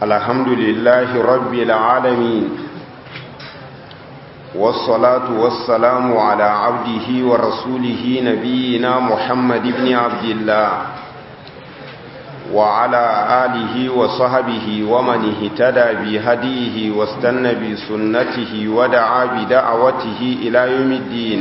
الحمد لله رب العالمين والصلاة والسلام على عبده ورسوله نبينا محمد بن عبد الله وعلى آله وصحبه ومن اهتدى بهديه واستنى بسنته ودعا بدعوته إلى يوم الدين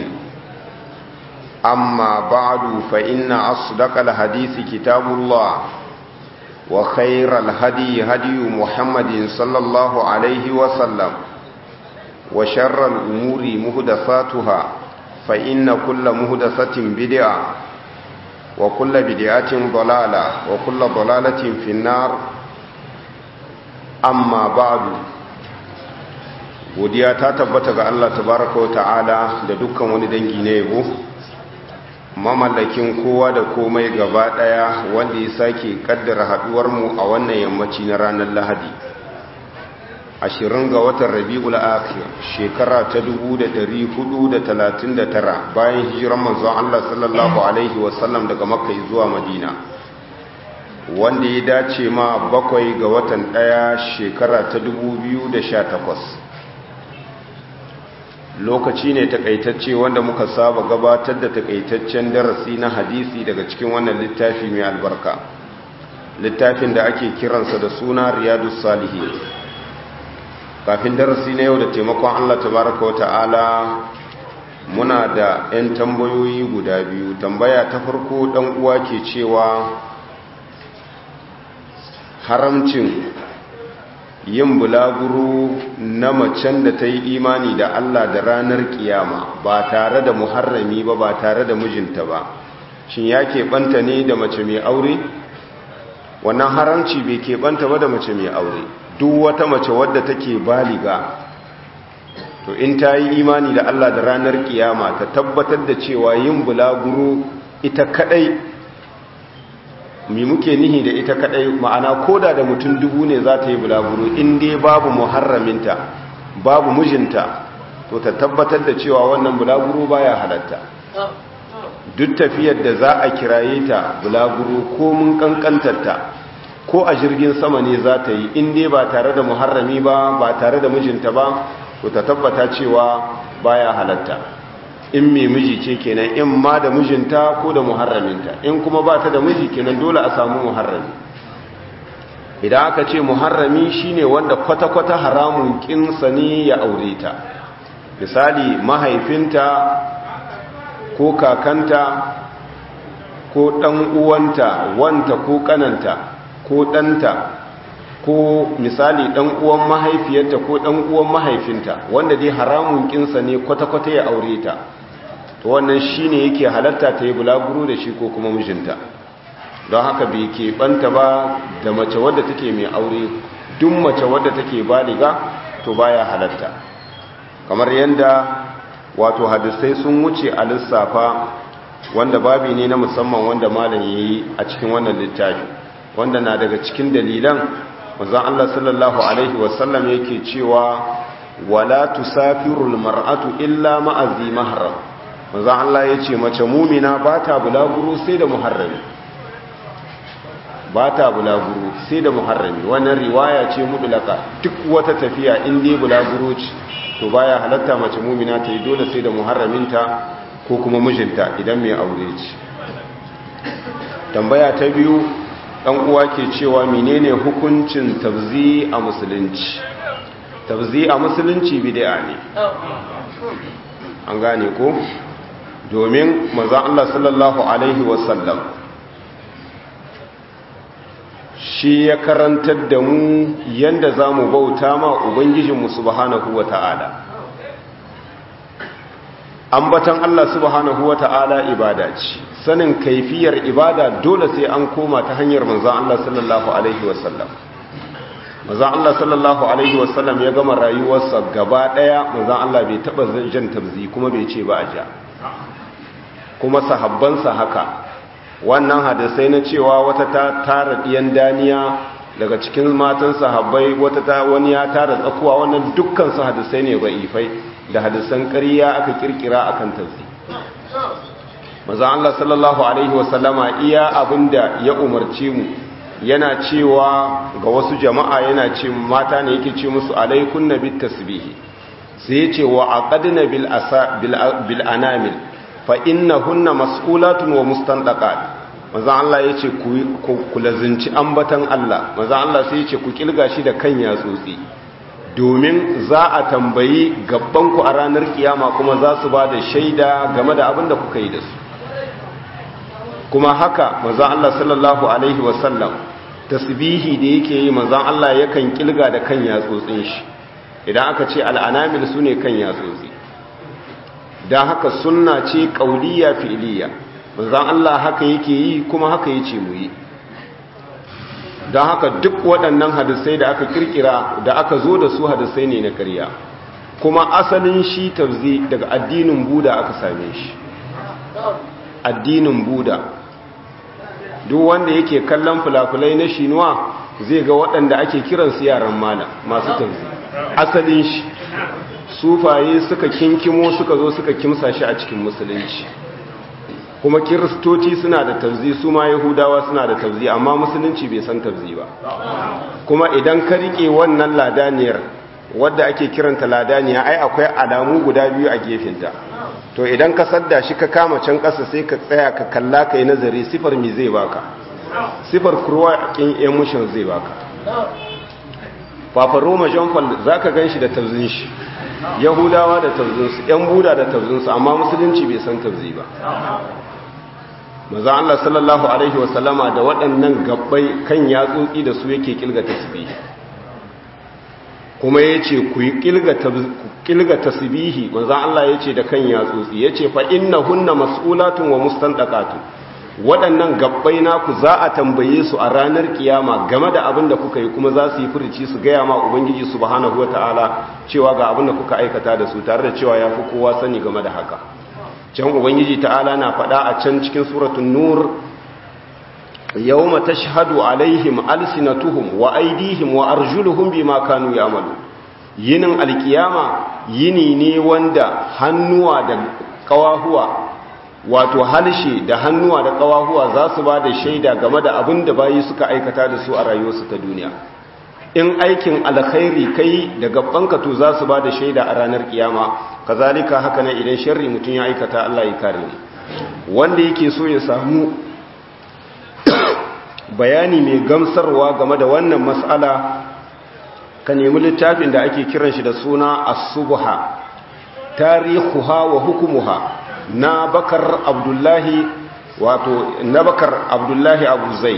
أما بعد فإن أصدق الحديث كتاب الله وخير الهدي هدي محمد صلى الله عليه وسلم وشر الأمور مهدفاتها فإن كل مهدفة بدعة وكل بدعة ضلالة وكل ضلالة في النار أما بعد godiya ta tabbata ga Allah tabaraka wa ta'ala da dukkan wani dangi na yabo mamallakin kowa da komai gaba daya wanda ya sake kaddara haduwar mu a wannan yammaci na ranar Lahadi ashirin ga watan Rabiul Akhir shekara ta 1439 bayan hijiran manzon Allah sallallahu alaihi wasallam daga Makka zuwa Madina wanda ya dace ma bakwai ga watan daya shekara ta 2018 lokaci ne takaitacce wanda muka saba gabatar da takaitaccen darasi na hadisi daga cikin wannan littafi mai albarka littafin da ake kiransa da suna riyadu salihi kafin darasi na yau da taimakon allah tabaraka wata'ala muna da 'yan tambayoyi guda biyu tambaya ta farko dan uwa ke cewa haramcin yin bulaguro na macen da ta yi imani da Allah da ranar kiyama ba tare da muharrami ba ba tare da mijinta ba shin ya keɓanta ne da mace mai aure wannan haramci bai keɓanta ba da mace mai aure duk wata mace wadda take baliga to in ta yi imani da Allah da ranar kiyama ta tabbatar da cewa yin bulaguro ita kadai mi muke nihi da ita kadai ma'ana koda da mutum dubu ne za ta yi bulaguro in dai babu muharraminta babu mijinta to ta tabbatar da cewa wannan bulaguro baya halatta duk tafiyar da za a kiraye ta bulaguro ko mun kankantarta ko a jirgin sama ne za ta yi in dai ba tare da muharrami ba ba tare da mijinta ba to ta tabbata cewa baya halatta in mai miji ce kenan in ma da mijinta ko da muharraminta in kuma ba ta da miji kenan dole a samu muharrami idan aka ce muharrami shine wanda kwata-kwata haramun kinsa ne ya aure ta misali mahaifinta ko kakanta ko ɗan uwanta wanta ko kananta ko ɗanta ko misali ɗan uwan mahaifiyarta ko ɗan uwan mahaifinta wanda dai haramun kinsa ne kwata-kwata ya aure ta to wannan shine yake halatta ta yi bulaguro da shi ko kuma mijinta don haka bai keɓanta ba da mace wadda take mai aure duk mace wadda take baliga to baya halatta kamar yadda wato hadisai sun wuce a lissafa wanda babi ne na musamman wanda malam yayi a cikin wannan littafi wanda na daga cikin dalilan manzon Allah sallallahu alaihi wasallam yake cewa wala tusafirul mar'atu illa ma'azi mahram manzan Allah ya ce mace mumina ba ta bulaguro sai da muharrami ba ta bulaguro sai da muharrami wannan riwaya ce mudulaka duk wata tafiya in dai bulaguro ce to baya halatta mace mumina ta yi dole sai da muharraminta ko kuma mijinta idan mai aure ce tambaya ta biyu dan uwa ke cewa menene hukuncin tabzi a musulunci tabzi a musulunci bid'a ne an gane ko domin maza Allah sallallahu Alaihi wasallam shi ya karantar da mu yadda za mu bauta ma Ubangijinmu subhanahu wa ta'ala ambatan Allah subhanahu wa ta'ala ibada ce sanin kaifiyar ibada dole sai an koma ta hanyar maza Allah sallallahu Alaihi wasallam maza Allah sallallahu Alaihi wasallam ya gama rayuwarsa gaba ɗaya maza Allah bai taɓa jan tabzi kuma bai ce ba a ja kuma sahabbansa haka wannan hadisai na cewa wata ta tara ɗiyan daniya daga cikin matan sahabbai wata ta wani ya tara tsakuwa wannan dukkan su hadisai ne ifai da hadisan ƙarya aka kirkira akan tafsi maza Allah sallallahu alaihi wasallama iya abinda ya umarce mu yana cewa ga wasu jama'a yana ce mata ne yake ce musu alaikun na bit tasbihi sai ya ce wa aqadna bil asa bil anamil fa innahunna mas'ulatun wa mustandaqat manzo Allah yace ku ku lazinci ambatan Allah manzo Allah sai yace ku kilga shi da kan yatsotsi domin za a tambayi gabban ku a ranar kiyama kuma za su ba da shaida game da abin da kuka yi da su kuma haka manzo Allah sallallahu alaihi wasallam tasbihi da yake yi manzo Allah yakan kilga da kan yatsotsin shi idan aka ce al'anamil sune kan yatsotsi dan haka sunna ce qauliyya fi'liya manzo Allah haka yake yi kuma haka yace mu yi don haka duk waɗannan hadisai da aka kirkira da aka zo da su hadisai ne na ƙarya kuma asalin shi tafzi daga addinin buda aka same shi addinin buda duk wanda yake kallon fulafulai na shinuwa zai ga waɗanda ake kiransu yaran malam masu tafzi asalin shi sufaye suka kinkimo suka zo suka kimsa shi a cikin musulunci kuma kiristoci suna da tafzi su ma yahudawa suna da tafzi amma musulunci bai san tafzi ba kuma idan ka rike wannan ladaniyar wadda ake kiranta ladaniya ai akwai alamu guda biyu a gefenta to idan ka sadda shi ka kama can ƙasa sai ka tsaya ka kalla ka yi nazari sifar mi zai baka sifar kurwa kin yan mushin zai baka Papa Roma John Paul za ka gan shi da tafzin shi yahudawa da tafzinsu yan buda da tafzinsu amma musulunci bai san tafzi ba maza Allah sallallahu Alaihi wasallama da waɗannan gabbai kan yatsotsi da su yake kilga tasbihi kuma ya ce ku yi kilga tasbihi maza Allah ya ce da kan yatsotsi ya ce fa'inna hunna mas'ulatun wa mustanɗaƙatu waɗannan gabbai naku za a tambaye su a ranar kiyama game da abin da kuka yi kuma za su yi furici su gaya ma ubangiji subhanahu wa ta'ala cewa ga abin da kuka aikata da su tare da cewa ya fi kowa sani game da haka can ubangiji ta'ala na faɗa a can cikin suratun nur yawma tashhadu alaihim alsinatuhum wa aydihim wa arjuluhum bima kanu ya'malu yinin alkiyama yini ne wanda hannuwa da kawahuwa wato halshe da hannuwa da kawahuwa za su ba da shaida game da abin da bayi suka aikata da su a rayuwarsu ta duniya in aikin alkhairi kai da gabanka to za su ba da shaida a ranar kiyama kazalika haka ne idan sharri mutum ya aikata Allah ya kare ni wanda yake so ya samu bayani mai gamsarwa game da wannan mas'ala ka nemi littafin da ake kiran shi da suna as-subha tarihuha wa hukumuha na bakar abdullahi wato na bakar abdullahi abu zai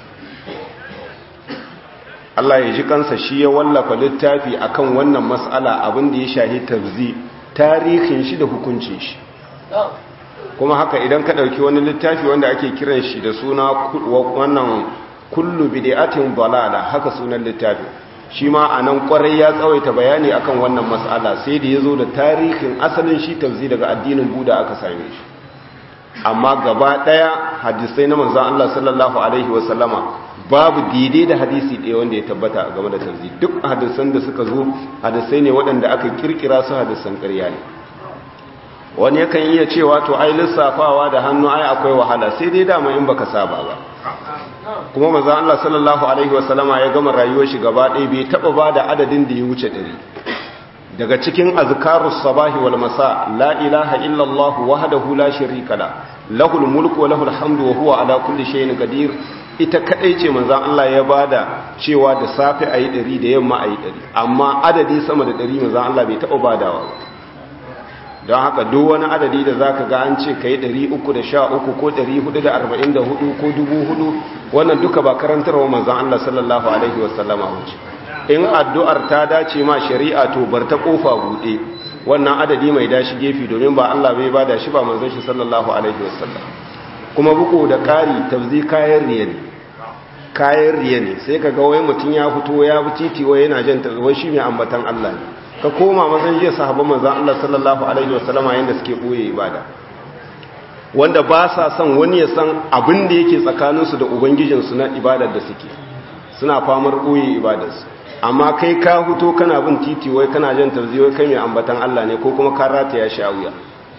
Allah ya ji kansa shi ya wallafa littafi akan wannan mas'ala abin da ya shahi tafzi tarihin shi da hukuncin shi kuma haka idan ka ɗauki wani littafi wanda ake kiran shi da suna wannan kullu bid'atin dalala haka sunan littafi shi ma anan kwarai ya tsawaita bayani akan wannan mas'ala sai da yazo da tarihin asalin shi tafzi daga addinin Buda aka same shi amma gaba daya hadisai na manzon Allah sallallahu alaihi wasallama babu daidai da hadisi ɗaya wanda ya tabbata game da tafzi duk hadisan da suka zo hadisai ne waɗanda aka kirkira su hadisan ƙarya ne wani yakan iya cewa to ai lissafawa da hannu ai akwai wahala sai dai dama in baka saba ba kuma manzo Allah sallallahu alaihi wasallama ya gama rayuwar shi gaba ɗaya bai taba ba da adadin da ya wuce ɗari daga cikin azkarus sabahi wal masa la ilaha illa Allah wahdahu la sharika la lahul mulku wa lahul hamdu wa huwa ala kulli shay'in qadir ita kadai ce manzo Allah ya bada cewa da safe ayi ɗari da yamma ayi ɗari amma adadi sama da ɗari manzo Allah bai taba badawa ba don haka duk wani adadi da za ka ga an ce ka yi 313 ko 444 ko 4,000 wannan duka ba karantarwa manzan Allah sallallahu Alaihi wasallama wuce in addu'ar ta dace ma shari'a to bar ta kofa buɗe wannan adadi mai dashi gefe domin ba Allah bai ba da shi ba manzan shi sallallahu Alaihi wasallam kuma buku da ƙari tafzi kayan riya ne kayan riya ne sai ka ga wai mutum ya fito ya bi titi wai yana jan wai shi mai ambatan Allah ne ka koma mazan jiya sahabban manzan Allah sallallahu Alaihi wasallama yadda suke ɓoye ibada wanda ba sa son wani ya san abin da yake tsakaninsu da ubangijinsu na ibadar da suke suna famar ɓoye ibadarsu amma kai ka huto kana bin titi wai kana jan tarzi wai kai mai ambatan Allah ne ko kuma ka rata ya sha wuya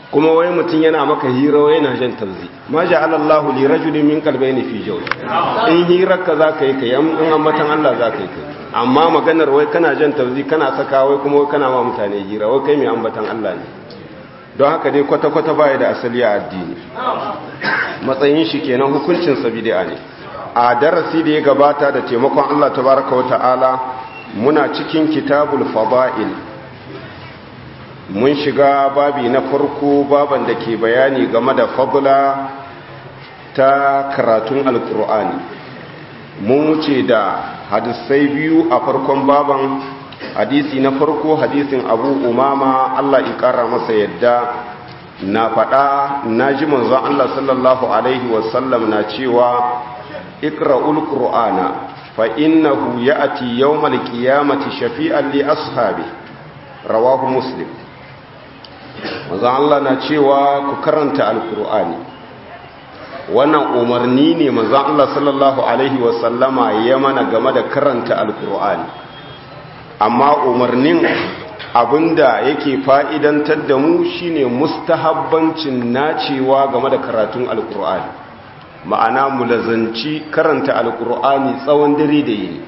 kuma wai mutum yana maka hira wai yana jan tauzi ma ja'ala Allahu li rajulin min qalbayni fi jawf in hirar ka zaka yi kai in ambatan Allah zaka yi kai amma maganar wai kana jan tauzi kana saka wai kuma wai kana ma mutane hira wai kai mai ambatan Allah ne don haka dai kwata kwata baya da asali a addini matsayin shi kenan hukuncin sa bid'a ne a darasi da ya gabata da taimakon Allah tabaraka wa ta'ala muna cikin kitabul fada'il mun shiga babi na farko baban da ke bayani game da fadla ta karatun alkur'ani mun wuce da hadisai biyu a farkon baban hadisi na farko hadisin abu umama allah ikara masa yadda na faɗa na ji manzon allah sallallahu alaihi wasallam na cewa ikra'ul qur'ana fa innahu ya'ti yawmal qiyamati shafi'an li ashabi rawahu muslim manzon Allah na cewa ku karanta alkur'ani wannan umarni ne manzon Allah sallallahu alaihi wasallama ya mana game da karanta alkur'ani amma umarnin abinda yake fa'idantar da mu shine mustahabbancin nacewa game da karatun alkur'ani ma'ana mu lazanci karanta alkur'ani tsawon dare da yini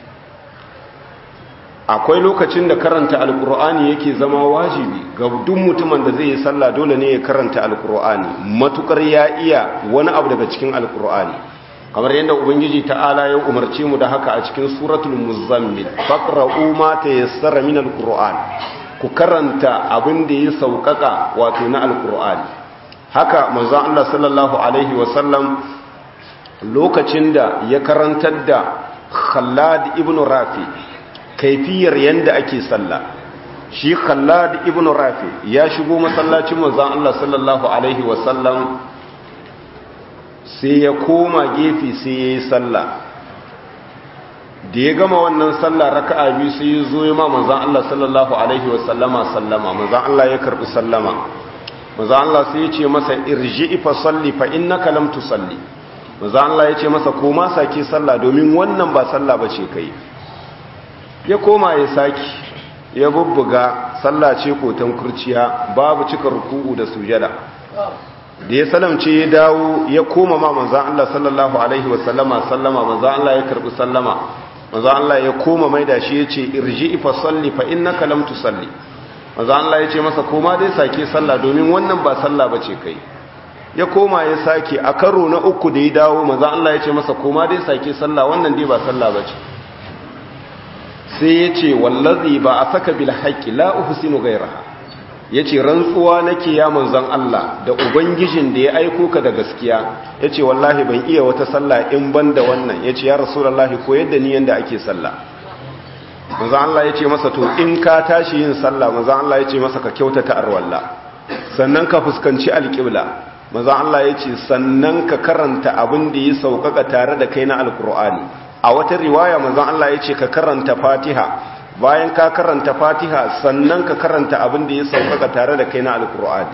akwai lokacin da karanta alkur'ani yake zama wajibi ga duk mutumin da zai yi sallah dole ne ya karanta alkur'ani matukar ya iya wani abu daga cikin alkur'ani kamar yadda ubangiji ta'ala ya umarce mu da haka a cikin suratul muzammil faqra'u ma tayassara min alkur'an ku karanta abin da ya saukaka wato na alkur'ani haka manzon Allah sallallahu alaihi wasallam lokacin da ya karantar da Khallad ibn Rafi kaifiyar yanda ake sallah shi khallad ibn rafi ya shigo masallacin manzon Allah sallallahu alaihi wasallam sai ya koma gefe sai yayi sallah da ya gama wannan sallah raka'a biyu sai ya zo ya ma manzon Allah sallallahu alaihi wasallama sallama manzon Allah ya karbi sallama manzon Allah sai ya ce masa irji'i fa salli fa innaka lam tusalli manzon Allah ya ce masa koma sake sallah domin wannan ba sallah bace kai ya koma ya saki ya bubbuga sallah ce kotan kurciya babu cika ruku'u da sujada da ya salamce ya dawo ya koma ma manzan Allah sallallahu alaihi wasallama sallama manzan Allah ya karbi sallama manzan Allah ya koma mai da shi ya ce irji fa salli fa innaka lam tusalli manzan Allah ya ce masa koma dai sake sallah domin wannan ba sallah bace kai ya koma ya sake a karo na uku da ya dawo manzan Allah ya ce masa koma dai sake sallah wannan dai ba sallah bace sai ya ce wallazi ba a saka bil haƙƙi la uhsinu ghayraha yace rantsuwa nake ya manzon Allah da ubangijin da ya aiko ka da gaskiya yace wallahi ban iya wata sallah in banda wannan yace ya rasulullahi ko yadda ni yanda ake sallah manzon Allah yace masa to in ka tashi yin sallah manzon Allah yace masa ka kyautata arwalla sannan ka fuskanci alqibla manzon Allah yace sannan ka karanta abin da ya saukaka tare da kai na alqur'ani a wata riwaya manzon Allah ya ce ka karanta fatiha bayan ka karanta fatiha sannan ka karanta abin da ya sauƙaƙa tare da kai na alkur'ani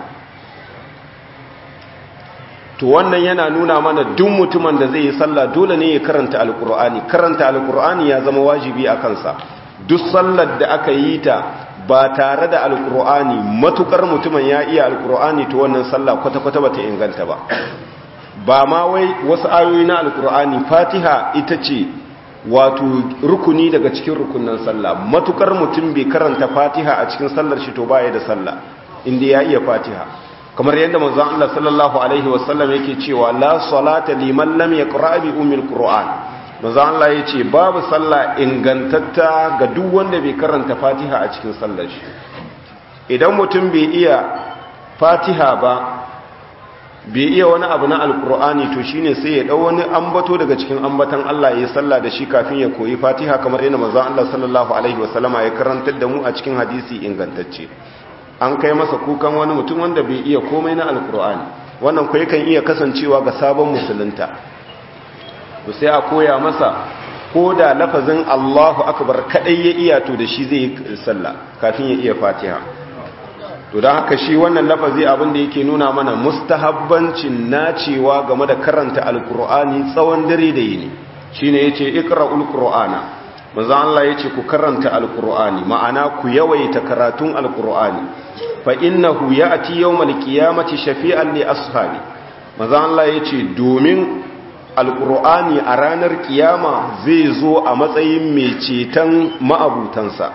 to wannan yana nuna mana duk mutumin da zai yi sallah dole ne ya karanta alkur'ani karanta alkur'ani ya zama wajibi a kansa duk sallar da aka yi ta ba tare da alkur'ani matukar mutumin ya iya alkur'ani to wannan sallah kwata-kwata bata inganta ba ba ma wai wasu ayoyi na alkur'ani fatiha ita ce wato rukuni daga cikin rukunan sallah matukar mutum bai karanta fatiha a cikin sallar shi to baya da sallah inda ya iya fatiha kamar yadda manzon Allah sallallahu alaihi wasallam yake cewa la salata liman lam yaqra bi ummil qur'an manzon Allah yace babu sallah ingantatta ga duk wanda bai karanta fatiha a cikin sallar shi idan mutum bai iya fatiha ba bai iya wani abu na alkur'ani to shine sai ya dau wani ambato daga cikin ambatan Allah ya salla da shi kafin ya koyi Fatiha kamar yadda manzo Allah sallallahu alaihi wasallama ya karantar da mu a cikin hadisi ingantacce an kai masa kukan wani mutum wanda bai iya komai na alkur'ani wannan ko yakan iya kasancewa ga sabon musulunta to sai a koya masa ko da lafazin Allahu akbar kadai ya iya to da shi zai yi sallah kafin ya iya Fatiha to don haka shi wannan lafazi abin da yake nuna mana mustahabbancin nacewa game da karanta alkur'ani tsawon dare da yini shine yace iqra'ul qur'ana manzo Allah yace ku karanta alkur'ani ma'ana ku yawaita karatun alkur'ani fa innahu ya'ti yawmal qiyamati shafi'an li ashabi manzo Allah yace domin alqur'ani a ranar kiyama zai zo a matsayin mai ceton ma'abutansa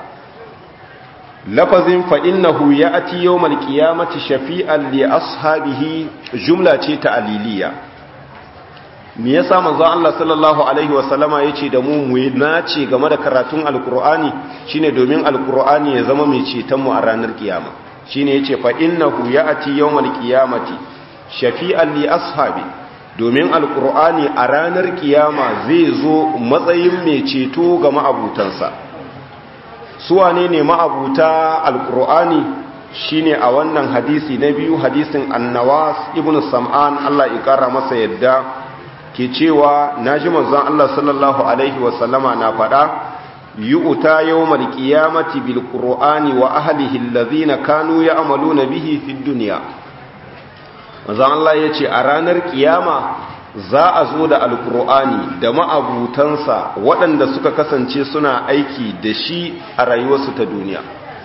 lafazin fa innahu ya'ti yawmal qiyamati shafi'an li ashabihi jumla ce ta aliliya me yasa manzo Allah sallallahu alaihi wasallama yace da mu mu nace game da karatun alqur'ani shine domin alqur'ani ya zama mai ceton mu a ranar kiyama shine yace fa innahu ya'ti yawmal qiyamati shafi'an li ashabi domin alqur'ani a ranar kiyama zai zo matsayin mai ceto ga ma'abutansa su wane ne ma'abuta alqur'ani shine a wannan hadisi na biyu hadisin annawas ibnu sam'an Allah ya kara masa yadda ke cewa na ji manzon Allah sallallahu Alaihi wasallama na faɗa yi uta yau malkiyamati bil ƙur'ani wa ahalihi lazina kanu ya amalu na bihi fi duniya manzon Allah ya ce a ranar kiyama za a zo da alƙur'ani da ma'abutansa waɗanda suka kasance suna aiki da shi a rayuwarsu ta duniya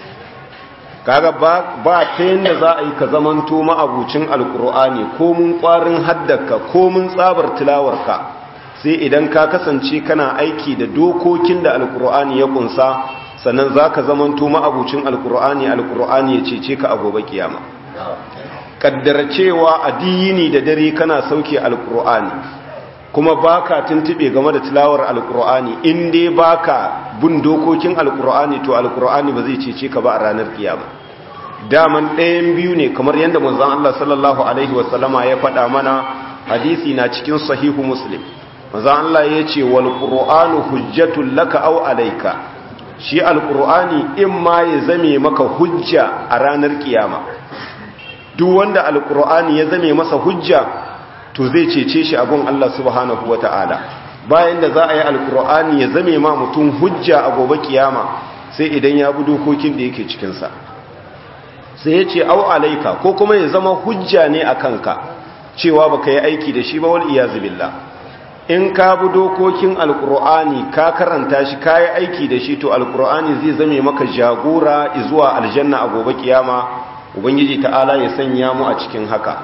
kaga ba ta yadda za a yi ka zamanto ma'abucin alkur'ani ko mun kwarin haddaka ko mun tsabar tilawarka sai idan ka kasance kana aiki da dokokin da alkur'ani ya kunsa sannan za ka zamanto ma'abucin alkur'ani alkur'ani ya cece ka a gobe kiyama kaddara cewa addini da dare kana sauke alkur'ani kuma baka tuntube game da tilawar alkur'ani in dai baka bin dokokin alkur'ani to alkur'ani ba zai cece ka ba a ranar kiyama daman ɗayan biyu ne kamar yadda manzon Allah sallallahu alaihi wasallama ya faɗa mana hadisi na cikin sahihu muslim manzon Allah ya ce wal qur'anu hujjatul laka aw alayka shi alkur'ani in ma ya zame maka hujja a ranar kiyama duk wanda alkur'ani ya zame masa hujja to zai cece shi abun Allah subhanahu wata'ala bayan da za a yi alkur'ani ya zame ma mutum hujja a gobe kiyama sai idan ya bi dokokin da yake cikinsa sai ya ce au alaika ko kuma ya zama hujja ne a kanka cewa baka yi aiki da shi ba wal iyazu billah in ka bi dokokin alkur'ani ka karanta shi ka yi aiki da shi to alkur'ani zai zame maka jagora zuwa aljanna a gobe kiyama ubangiji ta'ala ya sanya mu a cikin haka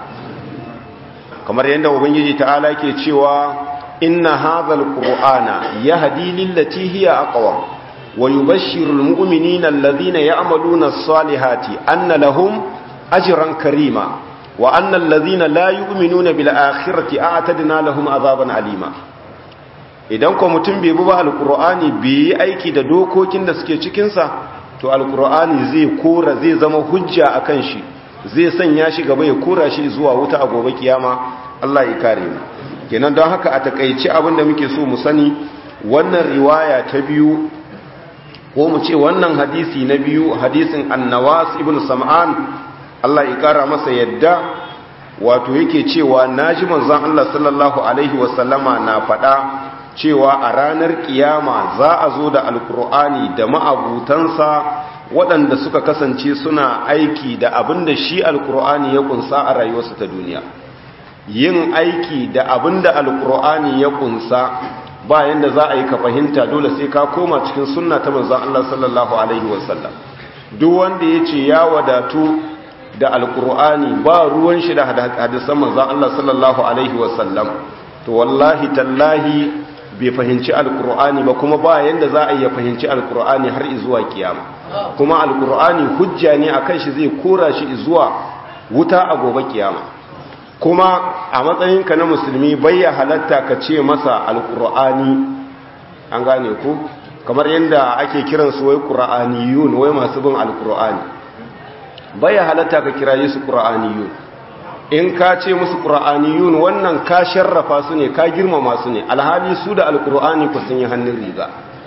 kamar yadda ubangiji ta'ala ke cewa inna hadhal qur'ana yahdi lillati hiya aqwam wa yubashshiru almu'minina alladhina ya'maluna as-salihati anna lahum ajran karima wa anna alladhina la yu'minuna bil akhirati a'tadna lahum azaban alima idan ko mutum bai bi ba alqur'ani bai yi aiki da dokokin da suke cikin sa to alqur'ani zai kora zai zama hujja akan shi zai sanya shi gaba ya kora shi zuwa wuta a gobe kiyama Allah ya kare mu kenan don haka a takaice abin da muke so mu sani wannan riwaya ta biyu ko mu ce wannan hadisi na biyu hadisin annawas ibn sam'an Allah ya kara masa yadda wato yake cewa naji manzon Allah sallallahu alaihi wasallama na faɗa cewa a ranar kiyama za a zo da alkur'ani da ma'abutansa waɗanda suka kasance suna aiki da abin da shi alkur'ani ya kunsa a rayuwarsu ta duniya yin aiki da abin da alkur'ani ya kunsa bayan da za a yi ka fahimta dole sai ka koma cikin sunna ta manzan Allah sallallahu alaihi wasallam duk wanda ya ce ya wadatu da alkur'ani ba ruwan shi da hadisan manzan Allah sallallahu alaihi wasallam to wallahi tallahi bai fahimci alkur'ani ba kuma ba yanda za a iya fahimci alkur'ani har zuwa kiyama kuma alkur'ani hujja ne akan shi zai kora shi zuwa wuta a gobe kiyama kuma a matsayinka na musulmi bayya halatta ka ce masa alkur'ani an gane ku kamar yadda ake kiransu wai qur'aniyun wai masu bin alkur'ani bayya halatta ka kira su qur'aniyun in ka ce musu qur'aniyun wannan ka sharrafa su ne ka girmama su ne alhali su da alkur'ani ku sun yi hannun riga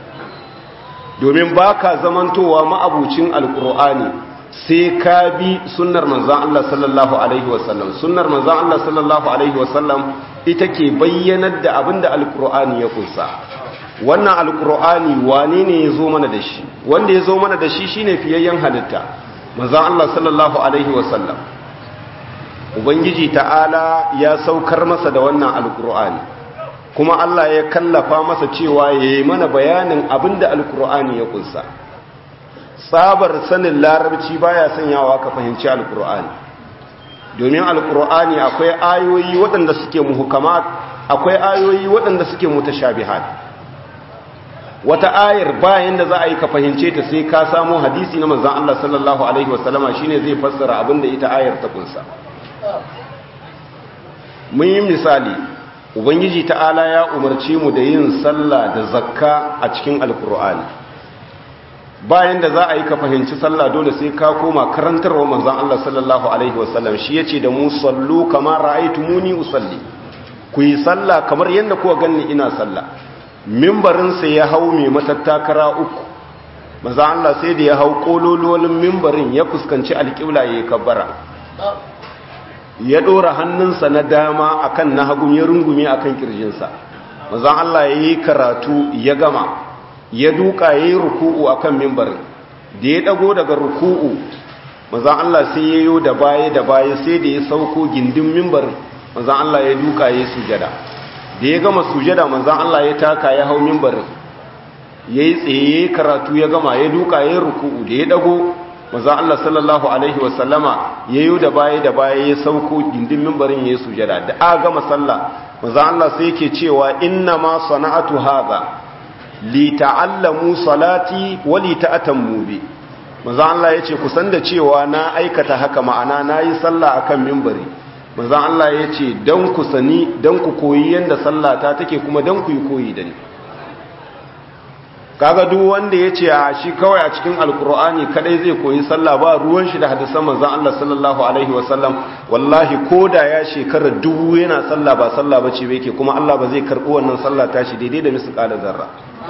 domin ba ka zamantowa ma'abucin alkur'ani sai ka bi sunnar manzan Allah sallallahu Alaihi wasallam sunnar manzan Allah sallallahu Alaihi wasallam ita ke bayyanar da abin da alkur'ani ya kunsa wannan alkur'ani wane ne ya zo mana da shi wanda ya zo mana da shi shine fiyayyen halitta manzan Allah sallallahu Alaihi wasallam ubangiji ta'ala ya saukar masa da wannan alkur'ani kuma Allah ya kallafa masa cewa ya yi mana bayanin abin da alkur'ani ya kunsa tsabar sanin larabci baya sanyawa ka fahimci alkur'ani domin alkur'ani akwai ayoyi waɗanda suke muhukamat akwai ayoyi waɗanda suke mutashabihat wata ayar bayan da za a yi ka fahimce ta sai ka samu hadisi na manzon Allah sallallahu alaihi wasallama shine zai fassara abin da ita ayar ta kunsa mun yi misali ubangiji ta'ala ya umarci mu da yin sallah da zakka a cikin alkur'ani bayan da za a yi ka fahimci sallah dole sai ka koma karantarwa manzon Allah sallallahu alaihi wasallam shi yace da mu sallu kama ra'aytumuni usalli ku yi sallah kamar yadda kuka ganni ina sallah mimbarin sa ya hau mai matattakara uku manzon Allah sai da ya hau kolololin mimbarin ya fuskanci alƙibla yayin kabbara ya ɗora hannunsa na dama akan na hagun ya rungume akan kirjinsa mazan Allah ya yi karatu ya gama ya duka ya yi ruku'u akan mimbarin da ya ɗago daga ruku'u mazan Allah sai ya yi da baya da baya sai da ya sauko gindin mimbarin mazan Allah ya duka ya yi sujada da ya gama sujada mazan Allah ya taka ya hau mimbarin ya yi tsaye karatu ya gama ya duka ya yi ruku'u da ya ɗago maza Allah sallallahu Alaihi wasallama ya yi da baya da baya ya sauko gindin mimbarin ya yi sujada da a gama sallah maza Allah sai yake cewa inna ma sana'atu haza li ta'allamu salati wa li ta'atammu bi maza Allah yace ku san da cewa na aikata haka ma'ana nayi sallah akan mimbari maza Allah yace dan ku sani dan ku koyi yanda sallata take kuma dan ku yi koyi da ni kaga duk wanda ya ce a shi kawai a cikin alkur'ani kadai zai koyi sallah ba ruwan shi da hadisan manzon Allah sallallahu alaihi wasallam wallahi koda ya shekara dubu yana sallah ba sallah bace ba yake kuma Allah ba zai karbi wannan sallah tashi daidai da misqala zarra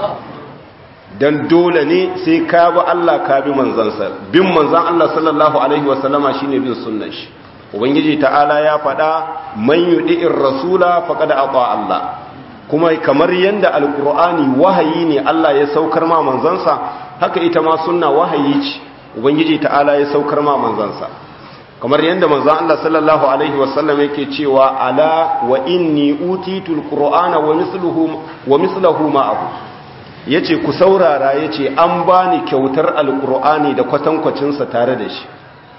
dan dole ne sai ka bi Allah ka bi manzansa bin manzon Allah sallallahu alaihi wasallama shine bin sunnar shi ubangiji ta'ala ya faɗa man yudi'ir rasula faqad ata Allah kuma kamar yadda alkur'ani wahayi ne Allah ya saukar ma manzansa haka ita ma sunna wahayi ce ubangiji ta'ala ya saukar ma manzansa kamar yadda manzan Allah sallallahu alaihi wasallam yake cewa ala wa inni utitul qur'ana wa misluhu wa misluhu ma'ahu yace ku saurara yace an bani kyautar alkur'ani da kwatankwacin sa tare da shi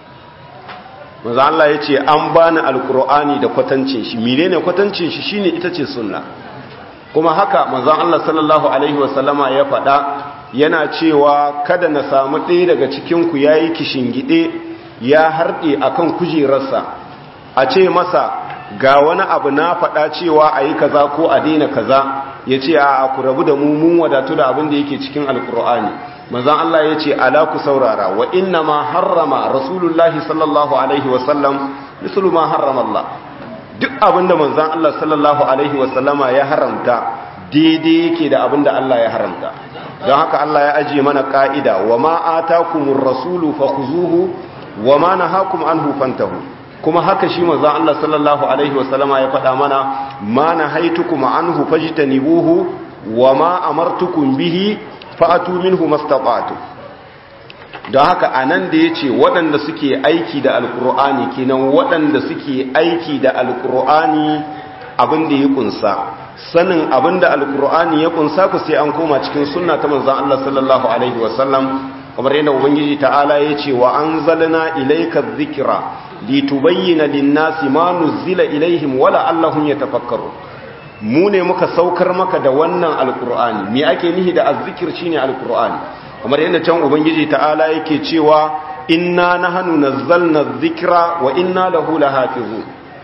manzan Allah yace an bani alkur'ani da kwatancin shi menene kwatancin shi shine ita ce sunna kuma haka manzon Allah sallallahu alaihi wasallama ya faɗa yana cewa kada na samu ɗaya daga cikin ku yayi kishingide ya harɗe akan kujerarsa a ce masa ga wani abu na faɗa cewa ayi kaza ko a daina kaza ya ce a ku rabu da mu mun wadatu da abin da yake cikin alkur'ani manzon Allah ya ce ala ku saurara wa inna ma harrama rasulullahi sallallahu alaihi wasallam mislu ma harrama Allah duk abinda manzan Allah sallallahu Alaihi wasallama ya haramta daidai yake da abinda Allah ya haramta don haka Allah ya ajiye mana ka'ida wa ma atakumur rasulu fakhuzuhu wa ma nahakum anhu fantahu kuma haka shi manzan Allah sallallahu Alaihi wasallama ya faɗa mana ma nahaitukum anhu fajtanibuhu wa ma amartukum bihi fa'atu minhu mastata'tu don haka a nan da ya ce waɗanda suke aiki da alkur'ani kenan waɗanda suke aiki da alkur'ani abin da ya kunsa sanin abin da alkur'ani ya kunsa ku sai an koma cikin sunna ta manzan Allah sallallahu alaihi wasallam kamar yadda ubangiji ta'ala ya ce wa an zalina ilaika zikira litubayyana linnasi ma nuzila ilaihim wala allahum yatafakkaru mu ne muka saukar maka da wannan alkur'ani me ake nihi da azzikir shine alkur'ani kamar yadda can ubangiji ta'ala yake cewa inna nahnu nazzalna dhikra wa inna lahu lahafizun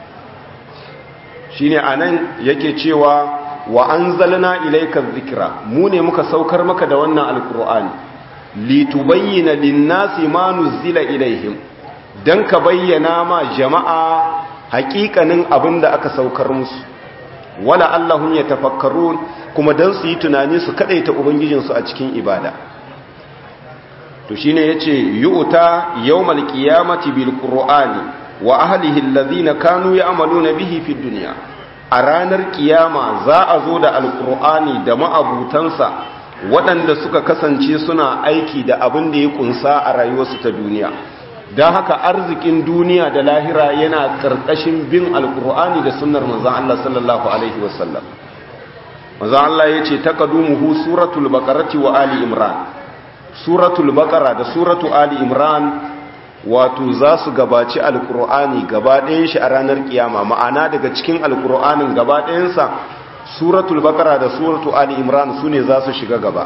shine anan yake cewa wa anzalna ilayka dhikra mu ne muka saukar maka da wannan alqur'ani litubayyana lin-nasi ma nuzila ilaihim dan ka bayyana ma jama'a haƙiƙanin abinda aka saukar musu wala allahum yatafakkarun kuma dan su yi tunani su kadaita ubangijinsu a cikin ibada to shine yace yu'ta yawmal qiyamati bil qur'ani wa ahlihi alladhina kanu ya'maluna bihi fid dunya a ranar kiyama za a zo da alqur'ani da ma'abutansa waɗanda suka kasance suna aiki da abin da ya kunsa a rayuwarsu ta duniya don haka arzikin duniya da lahira yana ƙarƙashin bin alqur'ani da sunnar manzon Allah sallallahu alaihi wasallam manzon Allah yace taqadumuhu suratul baqarati wa ali imran suratul baqara da suratu ali imran wato za su gabaci alkur'ani gaba ɗayan shi a ranar kiyama ma'ana daga cikin alkur'anin gaba ɗayansa suratul baqara da suratu ali imran su ne za su shiga gaba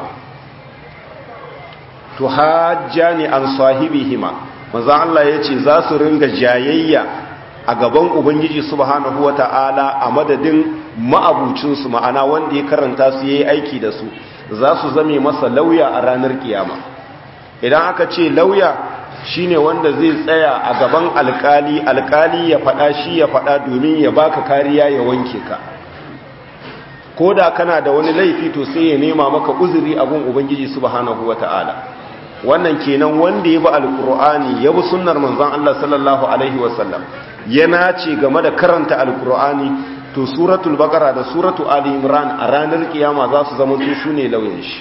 to hajjani an sahibihima manzo Allah yace za su ringa jayayya a gaban ubangiji subhanahu wata'ala a madadin ma'abucin su ma'ana wanda ya karanta su yayi aiki da su za su zame masa lauya a ranar kiyama idan aka ce lauya shine wanda zai tsaya a gaban alkali alkali ya fada shi ya fada domin ya baka kariya ya wanke ka ko da kana da wani laifi to sai ya nema maka uzuri a gun ubangiji subhanahu wata'ala wannan kenan wanda ya bi alkur'ani ya bi sunnar manzon Allah sallallahu alaihi wasallam yana ce game da karanta alkur'ani to suratul baqara da suratu ali imran a ranar kiyama za su zama su ne lauyan shi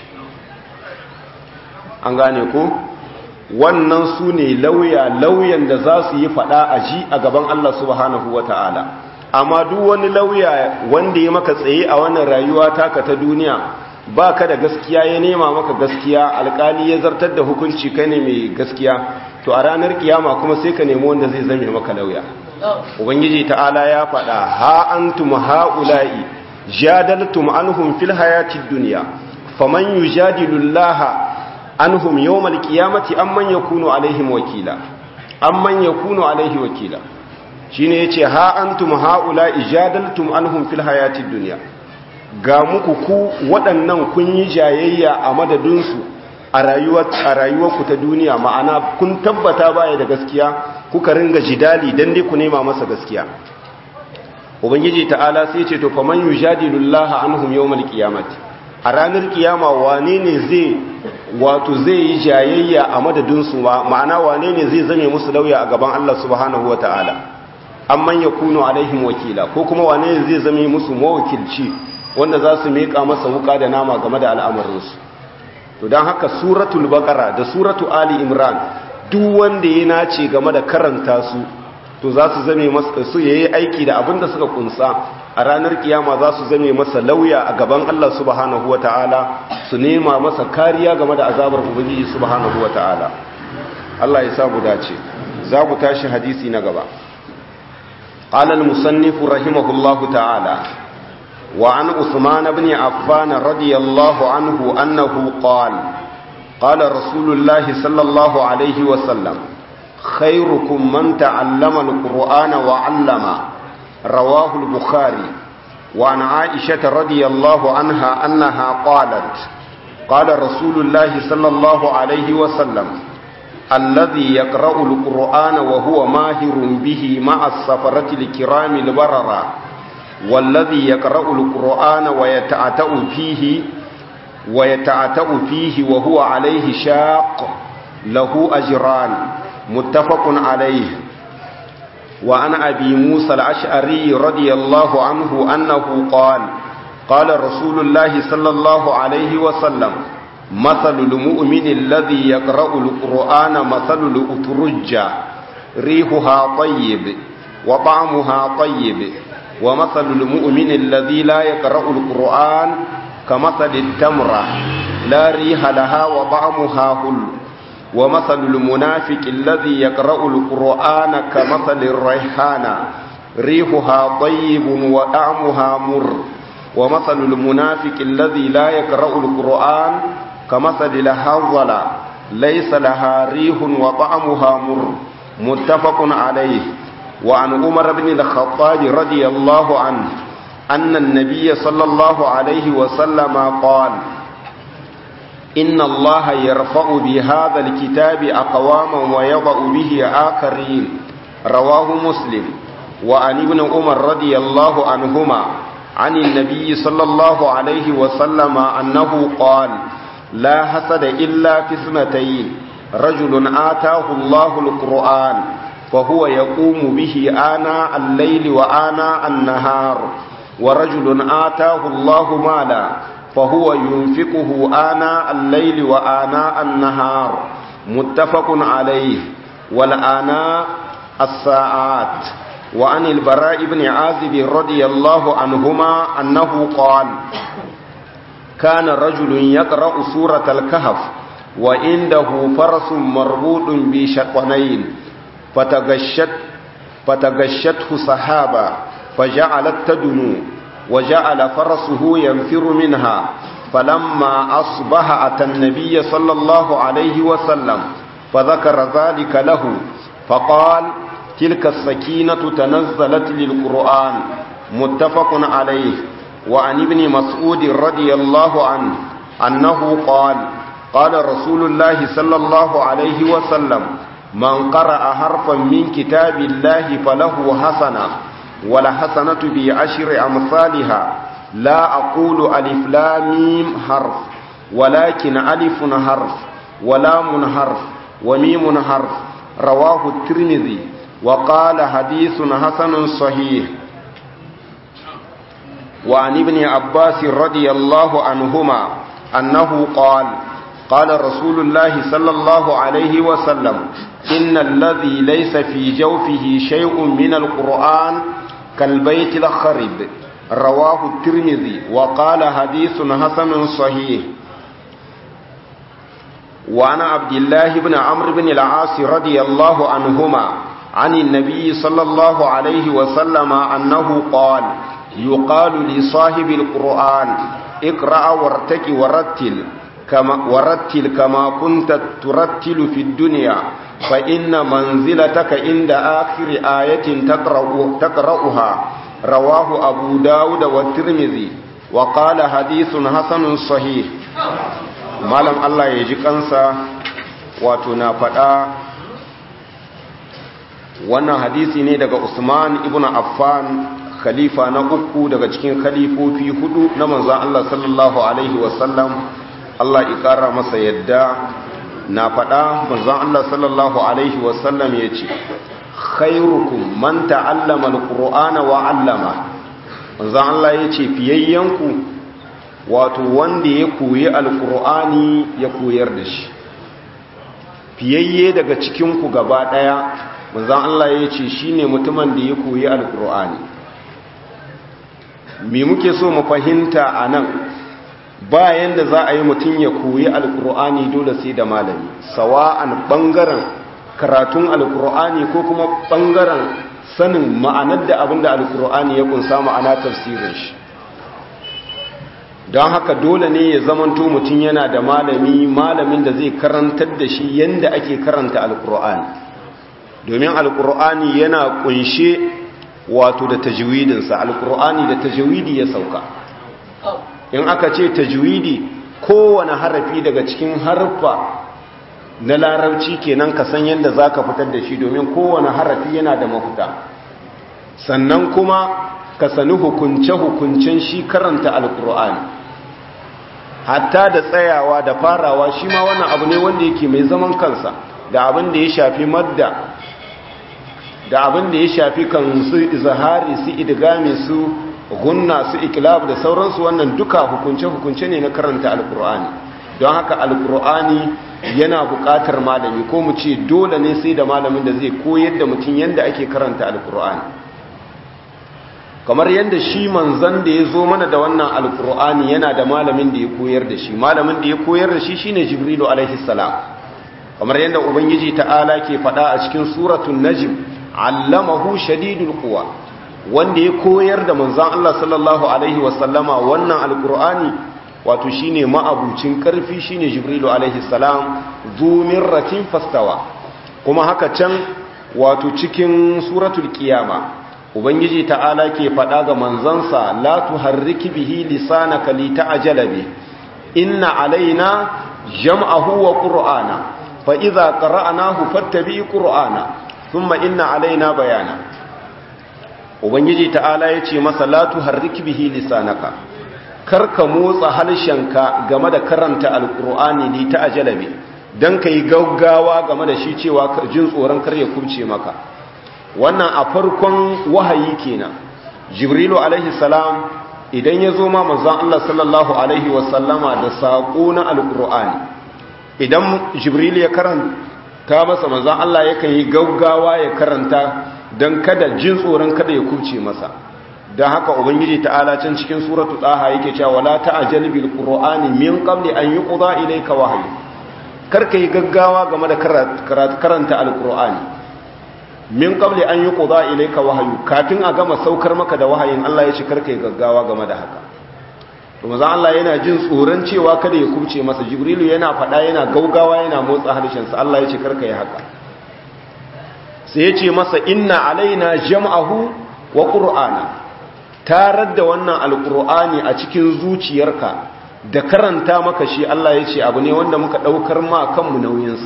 an gane ko wannan su ne lauya lauyan da za su yi fada a ji a gaban Allah subhanahu wata'ala amma duk wani lauya wanda ya maka tsaye a wannan rayuwa taka ta duniya ba ka da gaskiya ya nema maka gaskiya alkali ya zartar da hukunci kai ne mai gaskiya to a ranar kiyama kuma sai ka nemi wanda zai zame maka lauya ubangiji ta'ala ya faɗa ha antum haula'i jadaltum anhum fil hayatid dunya faman yujadilu llaha anhum yawmal qiyamati amman yakunu alaihim wakila amman yakunu alaihi wakila shine yace ha antum haula'i jadaltum anhum fil hayatid dunya ga muku ku waɗannan kun yi jayayya a madadinsu a rayuwarku ta duniya ma'ana kun tabbata baya da gaskiya kuka ringa jidali don dai ku nema masa gaskiya ubangiji ta'ala sai ce to faman yujadilullaha anhum yawmal qiyamati a ranar kiyama wane ne zai wato zai yi jayayya a madadinsu ma'ana wane ne zai zame musu lauya a gaban Allah subhanahu wata'ala amman yakunu alaihim wakila ko kuma wane ne zai zame musu mawakilci wanda za su miƙa masa wuka da nama game da al'amarinsu to don haka suratul baqara da suratu ali imran duk wanda ya nace game da karanta su to za su zame masa su yayi aiki da abin da suka kunsa a ranar kiyama za su zame masa lauya a gaban Allah subhanahu wataala su nema masa kariya game da azabar ubangiji subhanahu wataala Allah ya sa mu dace za mu tashi hadisi na gaba قال المصنف رحمه الله تعالى وعن عثمان بن عفان رضي الله عنه أنه قال قال رسول الله صلى الله عليه وسلم خيركم من تعلم القرآن وعلم رواه البخاري وعن عائشة رضي الله عنها أنها قالت قال رسول الله صلى الله عليه وسلم الذي يقرأ القرآن وهو ماهر به مع السفرة الكرام البررة والذي يقرأ القرآن ويتعتأ فيه ويتعتأ فيه وهو عليه شاق له أجران متفق عليه وعن أبي موسى الأشعري رضي الله عنه أنه قال قال رسول الله صلى الله عليه وسلم مثل المؤمن الذي يقرأ القرآن مثل الأترجة ريحها طيب وطعمها طيب ومثل المؤمن الذي لا يقرأ القرآن كمثل التمرة لا ريح لها وطعمها هل ومثل المنافق الذي يقرأ القرآن كمثل الريحانة ريحها طيب وطعمها مر ومثل المنافق الذي لا يقرأ القرآن كمثل الهضلة ليس لها ريح وطعمها مر متفق عليه وعن عمر بن الخطاب رضي الله عنه أن النبي صلى الله عليه وسلم قال إن الله يرفع بهذا الكتاب أقواما ويضع به آخرين رواه مسلم وعن ابن عمر رضي الله عنهما عن النبي صلى الله عليه وسلم أنه قال لا حسد إلا في اثنتين رجل آتاه الله القرآن فهو يقوم به آناء الليل وآناء النهار ورجل آتاه الله مالا فهو ينفقه آناء الليل وآناء النهار متفق عليه والآناء الساعات وعن البراء بن عازب رضي الله عنهما أنه قال كان رجل يقرأ سورة الكهف وعنده فرس مربوط بشقنين فتغشت فتغشته سحابا فجعلت تدنو وجعل فرسه ينفر منها فلما أصبح أتى النبي صلى الله عليه وسلم فذكر ذلك له فقال تلك السكينة تنزلت للقرآن متفق عليه وعن ابن مسعود رضي الله عنه أنه قال قال رسول الله صلى الله عليه وسلم من قرأ حرفا من كتاب الله فله حسنة ولحسنة بعشر أمثالها لا أقول ألف لام حرف ولكن ألف حرف ولام حرف وميم حرف رواه الترمذي وقال حديث حسن صحيح وعن ابن عباس رضي الله عنهما أنه قال قال رسول الله صلى الله عليه وسلم إن الذي ليس في جوفه شيء من القرآن كالبيت الخرب رواه الترمذي وقال حديث حسن صحيح وعن عبد الله بن عمرو بن العاص رضي الله عنهما عن النبي صلى الله عليه وسلم أنه قال يقال لصاحب القرآن اقرأ وارتك ورتل كما ورتل كما كنت ترتل في الدنيا فإن منزلتك عند آخر آية تقرأ تقرأها رواه أبو داود والترمذي وقال حديث حسن صحيح malam Allah ya ji kansa wato na faɗa wannan hadisi ne daga Usman ibn Affan khalifa na uku daga cikin khalifofi hudu na manzon Allah sallallahu alaihi wasallam Allah ya ƙara masa yadda na faɗa manzon Allah sallallahu alaihi wasallam ya ce khairukum man ta'allama alqur'ana wa 'allama manzon Allah ya ce fiyayyanku wato wanda ya koyi alqur'ani ya koyar da shi fiyayye daga cikin ku gaba daya manzon Allah ya ce shine mutumin da ya koyi alqur'ani me muke so mu fahimta anan bayan da za a yi mutum ya koyi alkur'ani dole sai da malami sawa'an bangaren karatun alkur'ani ko kuma bangaren sanin ma'anar da abinda alkur'ani ya kunsa ma'ana tafsirin shi don haka dole ne ya zamanto mutum yana da malami malamin da zai karantar da shi yadda ake karanta alkur'ani domin alkur'ani yana kunshe wato da tajwidinsa alkur'ani da tajwidi ya sauka in aka ce tajwidi kowane harafi daga cikin harfa na larabci kenan ka san yadda za ka fitar da shi domin kowane harafi yana da mafuta sannan kuma ka sani hukunce-hukuncen shi karanta alkur'ani hatta da tsayawa da farawa shi ma wannan abu ne wanda yake mai zaman kansa da abin da ya shafi madda da abin da ya shafi kan su izahari su idgami su gunna su ikilab da sauransu wannan duka hukunce-hukunce ne na karanta alkur'ani don haka alkur'ani yana buƙatar malami ko mu ce dole ne sai da malamin da zai koyar da mutum yadda ake karanta alkur'ani kamar yadda shi manzan da ya zo mana da wannan alkur'ani yana da malamin da ya koyar da shi malamin da ya koyar da shi shine jibrilu alaihi salam kamar yadda ubangiji ta'ala ke faɗa a cikin suratul najm allamahu shadidul quwa wanda ya koyar da manzan Allah sallallahu Alaihi wasallama wannan alkur'ani wato shine ma'abucin karfi shine jibrilu alaihi salam zumin ratin fastawa kuma haka can wato cikin suratul kiyama ubangiji ta'ala ke faɗa ga manzansa la tuharriki bihi lisanaka lita'jala bi inna alaina jam'ahu wa qur'ana fa idza qara'nahu fattabi qur'ana thumma inna alaina bayana ubangiji ta'ala ya ce masa latu harriki bihi lisanaka karka motsa harshenka game da karanta alkur'ani li ta ajalabi dan kai gaggawa game da shi cewa jin tsoron kar ya kubce maka wannan a farkon wahayi kenan jibrilu alaihi salam idan ya zo ma manzon Allah sallallahu alaihi wasallama da sako na alkur'ani idan jibril ya karanta masa manzon Allah yakan yi gaggawa ya karanta don kada jin tsoron kada ya kubce masa don haka ubangiji ta'ala can cikin suratu daha yake cewa wala ta'jal bil qur'ani min qabli an yuqda ilayka wahyi karka yi gaggawa game da karanta alkur'ani min qabli an yuqda ilayka wahyu kafin a gama saukar maka da wahayin Allah ya ce karka yi gaggawa game da haka to manzo Allah yana jin tsoron cewa kada ya kubce masa jibrilu yana fada yana gaugawa yana motsa harshen sa Allah ya ce karka yi haka sai ya ce masa inna alaina jam'ahu wa qur'ana tarar da wannan alqur'ani a cikin zuciyarka da karanta maka shi Allah ya ce abu ne wanda muka ɗaukar ma kanmu nauyinsa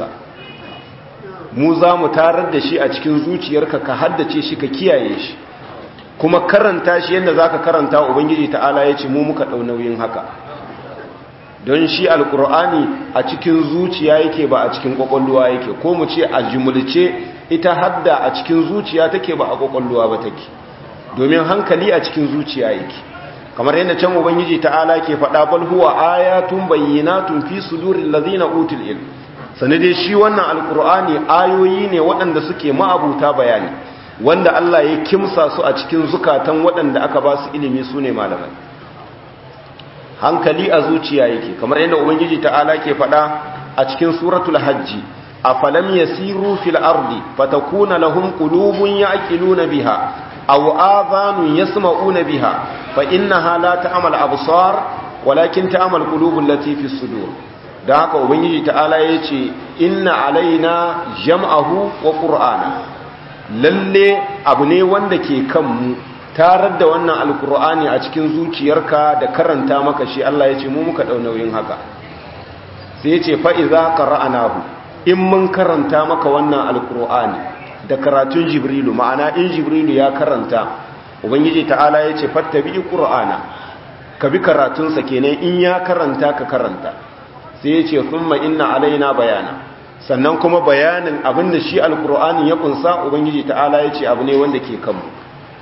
mu za mu tarar da shi a cikin zuciyarka ka haddace shi ka kiyaye shi kuma karanta shi yadda za ka karanta ubangiji ta'ala ya ce mu muka ɗau nauyin haka don shi alkur'ani a cikin zuciya yake ba a cikin ƙwaƙwalluwa yake ko mu ce a jimulce ita hadda a cikin zuciya take ba a ƙwaƙwalluwa ba take domin hankali a cikin zuciya yake kamar yadda can ubangiji ta'ala ke faɗa bal huwa ayatun bayyinatun fi suduril ladina utul ilm sanade shi wannan alqur'ani ayoyi ne waɗanda suke ma'abuta bayani wanda Allah ya kimsa su a cikin zukatan waɗanda aka ba su ilimi sune malamai hankali a zuciya yake kamar yadda ubangiji ta'ala ke faɗa a cikin suratul hajji afalam yasiru fil ardi fatakuna lahum qulubun ya'qiluna biha aw adhanun yasma'una biha fa innaha la ta'mal absar walakin ta'mal qulubul lati fi sudur da haka ubangiji ta'ala yace inna alaina jam'ahu wa qur'ana lalle abu ne wanda ke kanmu tarar da wannan alqur'ani a cikin zuciyarka da karanta maka shi Allah yace mu muka dau nauyin haka sai yace fa iza qara'nahu in mun karanta maka wannan alqur'ani da karatun jibrilu ma'ana in jibrilu ya karanta ubangiji ta'ala ya ce fattabi qur'ana ka bi karatunsa kenan in ya karanta ka karanta sai ya ce thumma inna alaina bayana sannan kuma bayanin abinda shi alqur'ani ya kunsa ubangiji ta'ala ya ce abu ne wanda ke kanmu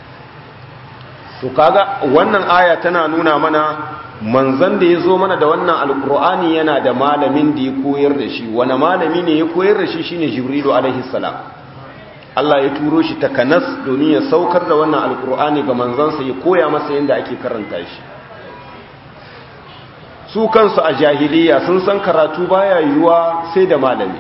to kaga wannan aya tana nuna mana manzon da ya zo mana da wannan alqur'ani yana da malamin da ya koyar da shi wani malami ne ya koyar da shi shine jibrilu alaihi salam Allah ya turo shi takanas domin ya saukar da wannan alkur'ani ga manzansa ya koya masa yadda ake karanta shi su kansu a jahiliya sun san karatu baya yiwuwa sai da malami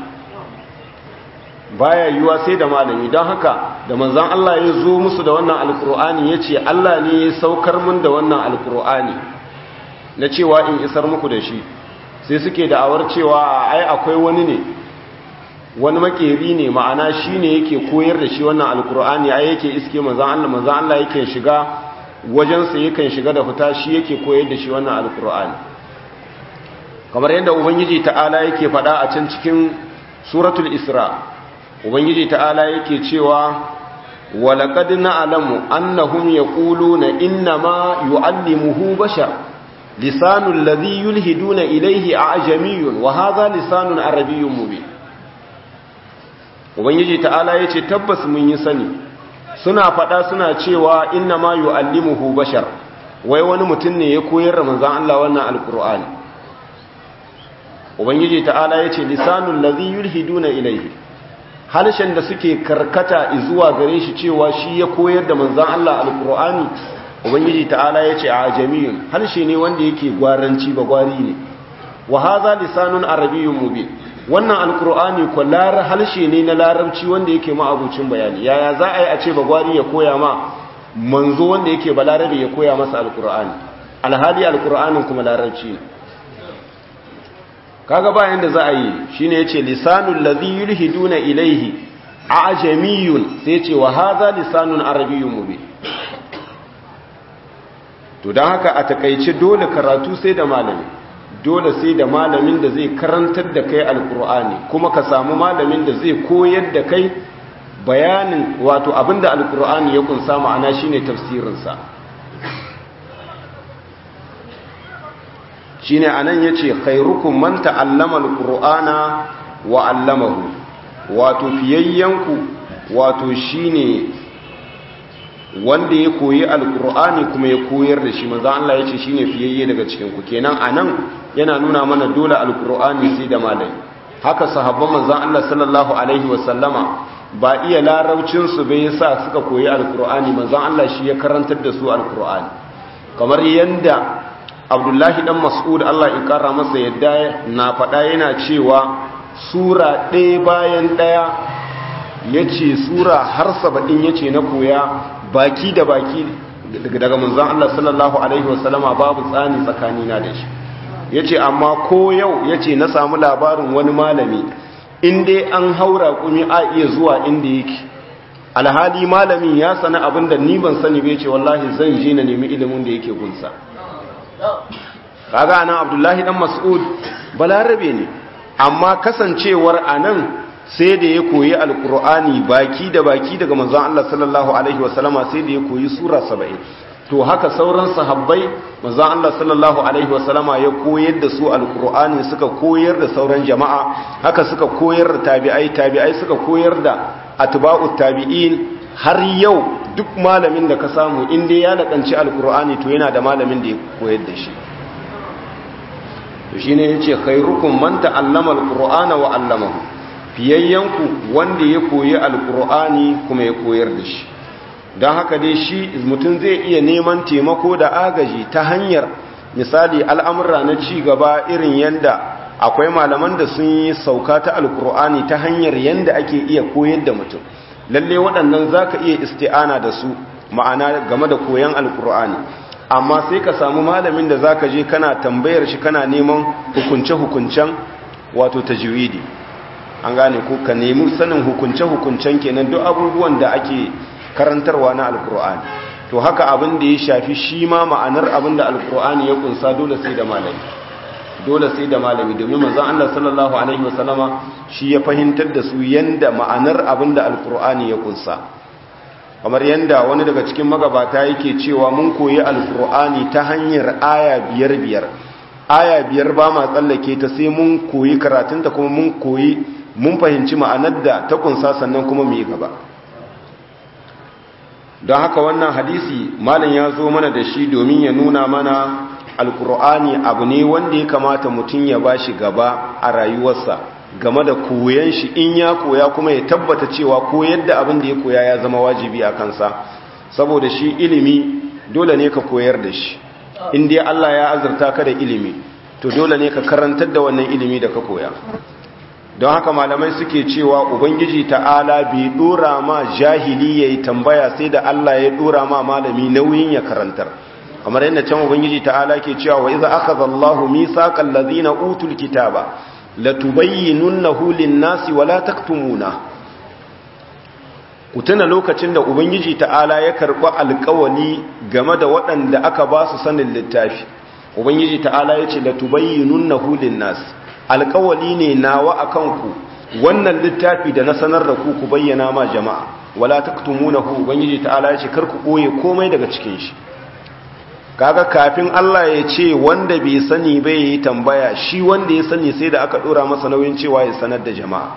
baya yiwuwa sai da malami don haka da manzan Allah ya zo musu da wannan alkur'ani ya ce Allah ne ya saukar mun da wannan alkur'ani na cewa in isar muku da shi sai suke da'awar cewa ai akwai wani ne wani makeri ne ma'ana shi ne yake koyar da shi wannan alkur'ani ai yake iske manzan Allah manzan Allah yake shiga wajensa yakan shiga da fita shi yake koyar da shi wannan alkur'ani kamar yadda ubangiji ta'ala yake faɗa a can cikin suratul isra ubangiji ta'ala yake cewa walaqad na'lamu annahum yaquluna innama yu'allimuhu bashar lisanul ladhi yulhiduna ilayhi a'jamiyyun wa hadha lisanun arabiyyun mubin ubangiji ta'ala ya ce tabbas mun yi sani suna faɗa suna cewa inna ma yu'allimuhu bashar wai wani mutum ne ya koyar da manzon Allah wannan alqur'ani ubangiji ta'ala ya ce lisanul ladhi yulhiduna ilayhi halshen da suke karkata zuwa gare shi cewa shi ya koyar da manzon Allah alqur'ani ubangiji ta'ala ya ce a ajamiyun halshe ne wanda yake gwaranci ba gwari ne wa hadha lisanun arabiyyun mubin wannan alkur'ani ko lar halshe ne na larabci wanda yake ma'abucin bayani yaya za a yi a ce bagwari ya koya ma manzo wanda yake balarabe ya koya masa alkur'ani alhali alkur'anin kuma larabci ne kaga bayan da za a yi shine yace lisanul ladhi yulhiduna ilayhi ajamiyun sai yace wa hadha lisanun arabiyyun mubin to dan haka a takeice dole karatu sai da malami dole sai da malamin da zai karantar da kai alkur'ani kuma ka samu malamin da zai koyar da kai bayanin wato abinda alkur'ani ya kunsa ma'ana shine tafsirinsa shine anan yace khairukum man ta'allama alqur'ana wa 'allamahu wato fiyayyanku wato shine wanda ya koyi alkur'ani kuma ya koyar da shi manzo Allah yace shine fiyayye daga cikin ku kenan anan yana nuna mana dole alkur'ani sai da malami haka sahabban manzon Allah sallallahu alaihi wasallama ba iya larabcin su bai yasa suka koyi alkur'ani manzon Allah shi ya karantar da su alkur'ani kamar yanda Abdullahi dan Mas'ud Allah ya kara masa yadda na faɗa yana cewa sura ɗaya bayan ɗaya ya ce sura har saba'in ya ce na koya baki da baki daga manzan Allah sallallahu Alaihi wasallama babu tsani tsakanina da shi ya ce amma ko yau ya ce na samu labarin wani malami inda an haura kumi a iya zuwa inda yake alhali malamin ya sani abin da ni ban sani bai ce wallahi zan je na nemi ilimin da yake gunsa kaga anan abdullahi dan mas'ud balarabe ne amma kasancewar anan sai da ya koyi alkur'ani baki da baki daga manzon Allah sallallahu alaihi wasallama sai da ya koyi sura 70 to haka sauran sahabbai manzon Allah sallallahu alaihi wasallama ya koyar da su alkur'ani suka koyar da sauran jama'a haka suka koyar da tabi'ai tabi'ai suka koyar da atba'ut tabi'in har yau duk malamin da ka samu in dai ya lakanci alkur'ani to yana da malamin da ya koyar da shi to shine yace khairukum man ta'allama alqur'ana wa 'allamahu fiyayyanku wanda ya koyi alqur'ani kuma ya koyar da shi don haka dai shi mutum zai iya neman taimako da agaji ta hanyar misali al'amura na ci gaba irin yanda akwai malaman da sun yi sauka ta alqur'ani ta hanyar yanda ake iya koyar da mutum lalle waɗannan zaka iya isti'ana da su ma'ana game da koyon alqur'ani amma sai ka samu malamin da zaka je kana tambayar shi kana neman hukunce-hukuncen wato tajwidi an gane ko ka nemi sanin hukunce-hukuncen kenan duk abubuwan da ake karantarwa na alkur'ani to haka abin da ya shafi shi ma ma'anar abin da alkur'ani ya kunsa dole sai da malami dole sai da malami domin manzon Allah sallallahu alaihi wasallama shi ya fahimtar da su yanda ma'anar abin da alkur'ani ya kunsa kamar yadda wani daga cikin magabata yake cewa mun koyi alkur'ani ta hanyar aya biyar biyar aya biyar ba ma tsallake ta sai mun koyi karatunta kuma mun koyi mun fahimci ma'anar da ta kunsa sannan kuma mu yi gaba don haka wannan hadisi malam ya zo mana da shi domin ya nuna mana alkur'ani abu ne wanda ya kamata mutum ya ba shi gaba a rayuwarsa game da koyan shi in ya koya kuma ya tabbata cewa koyar da abin da ya koya ya zama wajibi a kansa saboda shi ilimi dole ne ka koyar da shi in dai Allah ya azurta ka da ilimi to dole ne ka karantar da wannan ilimi da ka koya don haka malamai suke cewa ubangiji ta'ala bai dora ma jahili yayi tambaya sai da Allah ya dora ma malami nauyin ya karantar kamar yadda can ubangiji ta'ala ke cewa wa iza akhadha Allahu mithaqal ladina utul kitaba latubayyinunnahu lin-nasi wa la taktumuna ku tuna lokacin da ubangiji ta'ala ya karɓi alƙawali game da waɗanda aka ba su sanin littafi ubangiji ta'ala ya ce latubayyinunnahu lin-nasi alƙawali ne nawa akan ku wannan littafi da na sanar da ku ku bayyana ma jama'a wala taktumunahu ubangiji ta'ala ya ce kar ku ɓoye komai daga cikin shi kaga kafin Allah ya ce wanda bai sani bai yi tambaya shi wanda ya sani sai da aka dora masa nauyin cewa ya sanar da jama'a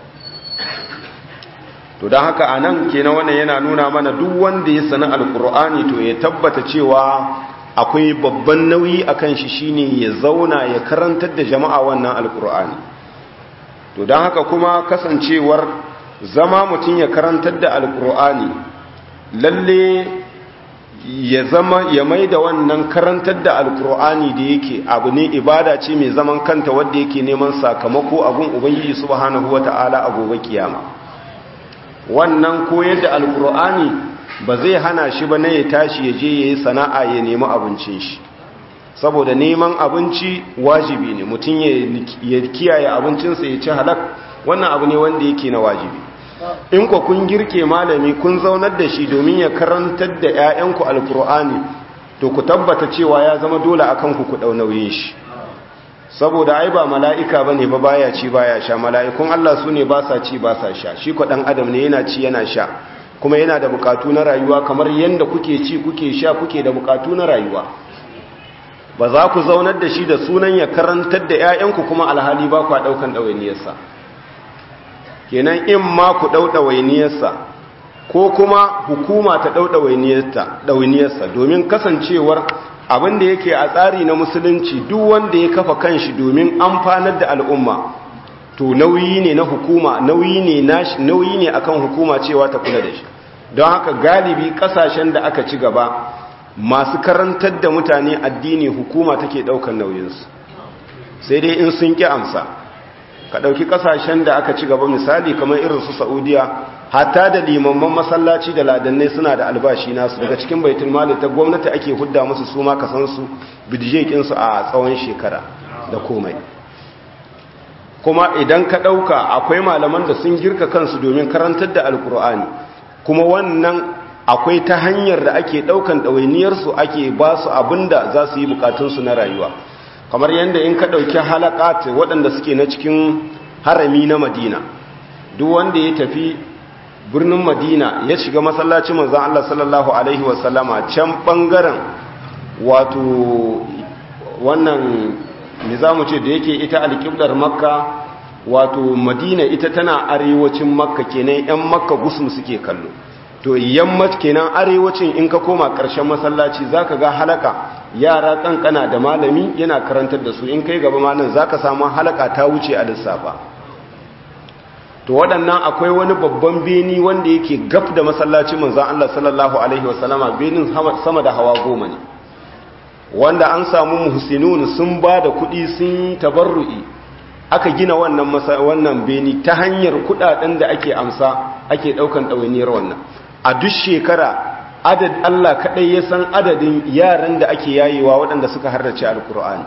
to don haka anan kenan wannan yana nuna mana duk wanda ya sani alkur'ani to ya tabbata cewa akwai babban nauyi akan shi shine ya zauna ya karantar da jama'a wannan alkur'ani to don haka kuma kasancewar zama mutum ya karantar da alkur'ani lalle ya zama ya mai da wannan karantar da alkur'ani da yake abu ne ibada ce mai zaman kanta wadda yake neman sakamako abun ubangiji subhanahu wata'ala a gobe kiyama wannan koyar da alkur'ani ba zai hana shi ba na ya tashi ya je yayi sana'a ya nemi abincin shi saboda neman abinci wajibi ne mutum ya kiyaye abincinsa ya ci halak wannan abu ne wanda yake na wajibi in ku kun girke malami kun zaunar da shi domin ya karantar da 'ya'yanku alkur'ani to ku tabbata cewa ya zama dole akan ku ku nauyin shi saboda ai ba mala'ika bane ba baya ci baya sha mala'ikun Allah su ne ba sa ci ba sa sha shi ko dan adam ne yana ci yana sha kuma yana da bukatu na rayuwa kamar yanda kuke ci kuke sha kuke da bukatu na rayuwa ba za ku zaunar da shi da sunan ya karantar da 'ya'yanku kuma alhali ba ku daukan ɗawainiyarsa kenan in ma ku ɗauɗa wainiyarsa ko kuma hukuma ta ɗauɗa wainiyarsa domin kasancewar abin da yake a tsari na musulunci duk wanda ya kafa kanshi domin amfanar da al'umma to nauyi ne na hukuma nauyi ne nauyi ne akan hukuma cewa ta kula da shi don haka galibi kasashen da aka ci gaba masu karantar da mutane addini hukuma take ɗaukar nauyinsu sai dai in sun ƙi amsa ka ɗauki ƙasashen da aka ci gaba misali kamar irin su saudiya hatta da limamman masallaci da ladannai suna da albashi nasu daga cikin baitul mali ta gwamnati ake hudda musu su ma kasansu bidijekinsu a tsawon shekara da komai kuma idan ka ɗauka akwai malaman da sun girka kansu domin karantar da alkur'ani kuma wannan akwai ta hanyar da ake ɗaukan ɗawainiyarsu ake ba su abin da za su yi bukatunsu na rayuwa kamar yadda in ka ɗauki halakat waɗanda suke na cikin harami na madina duk wanda ya tafi birnin madina ya shiga masallacin manzan Allah sallallahu Alaihi wasallama can ɓangaren wato wannan nizamu ce da yake ita alƙiblar makka wato madina ita tana arewacin makka kenan 'yan makka gusum suke kallo to yammac kenan arewacin in ka koma ƙarshen masallaci zaka ga halaka yara kankana da malami yana karantar da su in kai gaba malam zaka samu halaka ta wuce a lissafa to waɗannan akwai wani babban beni wanda yake gaf da masallacin manzon Allah sallallahu alaihi wasallama benin sama da hawa goma ne wanda an samu muhsinun sun ba da kuɗi sun tabarru'i aka gina wannan wannan beni ta hanyar kuɗaɗen da ake amsa ake ɗaukan ɗawainiyar wannan a duk shekara adad Allah kaɗai ya san adadin yaran da ake yayewa waɗanda suka harrace alkur'ani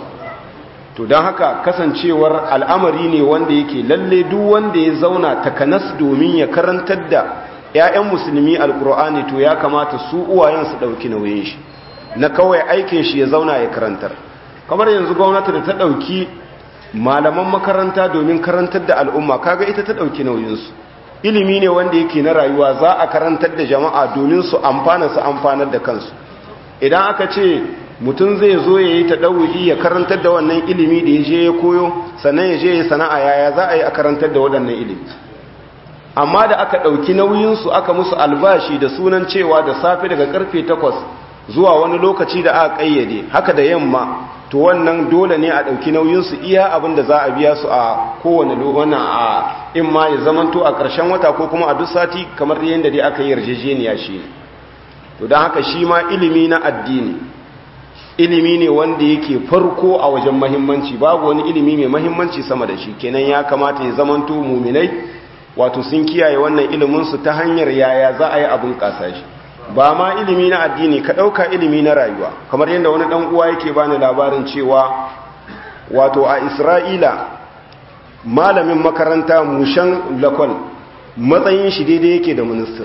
to don haka kasancewar al'amari ne wanda yake lalle duk wanda ya zauna takanas domin ya karantar da 'ya'yan musulmi alkur'ani to ya kamata su uwayen su ɗauki nauyin shi na kawai aikin shi ya zauna ya karantar kamar yanzu gwamnati da ta ɗauki malaman makaranta domin karantar da al'umma kaga ita ta ɗauki nauyinsu ilimi ne wanda yake na rayuwa za a karantar da jama'a domin su amfana su amfanar da kansu idan aka ce mutum zai zo ya yi taɗawuyi ya karantar da wannan ilimi da ya je ya koyo sannan ya je ya sana'a yaya za a yi a karantar da waɗannan ilimi amma da aka ɗauki nauyinsu aka musu albashi da sunan cewa da safe daga karfe takwas zuwa wani lokaci da aka ƙayyade haka da yamma to wannan dole ne a ɗauki nauyinsu iya abin da za a biya su a kowane wannan a in ma ya zamanto a ƙarshen wata ko kuma a duk sati kamar yadda dai aka yi yarjejeniya shi to don haka shi ma ilimi na addini ilimi ne wanda yake farko a wajen mahimmanci babu wani ilimi mai mahimmanci sama da shi kenan ya kamata ya zamanto muminai wato sun kiyaye wannan iliminsu ta hanyar yaya za a yi abin ƙasa shi ba ma ilimi na addini ka ɗauka ilimi na rayuwa kamar yadda wani ɗan uwa yake bani labarin cewa wato a isra'ila malamin makaranta mushan lakon matsayin shi daidai yake da ministan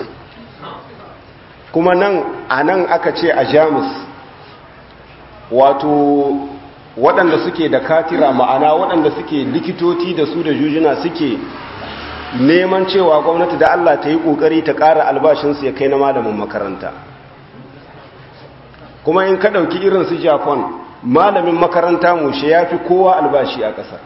kuma nan a nan aka ce a jamus wato waɗanda suke da katira ma'ana waɗanda suke likitoci da su da jujuna suke neman cewa gwamnati da Allah ta yi ƙoƙari ta ƙara albashinsu ya kai na malamin makaranta kuma in ka ɗauki irin su japan malamin makaranta mushe ya fi kowa albashi a ƙasar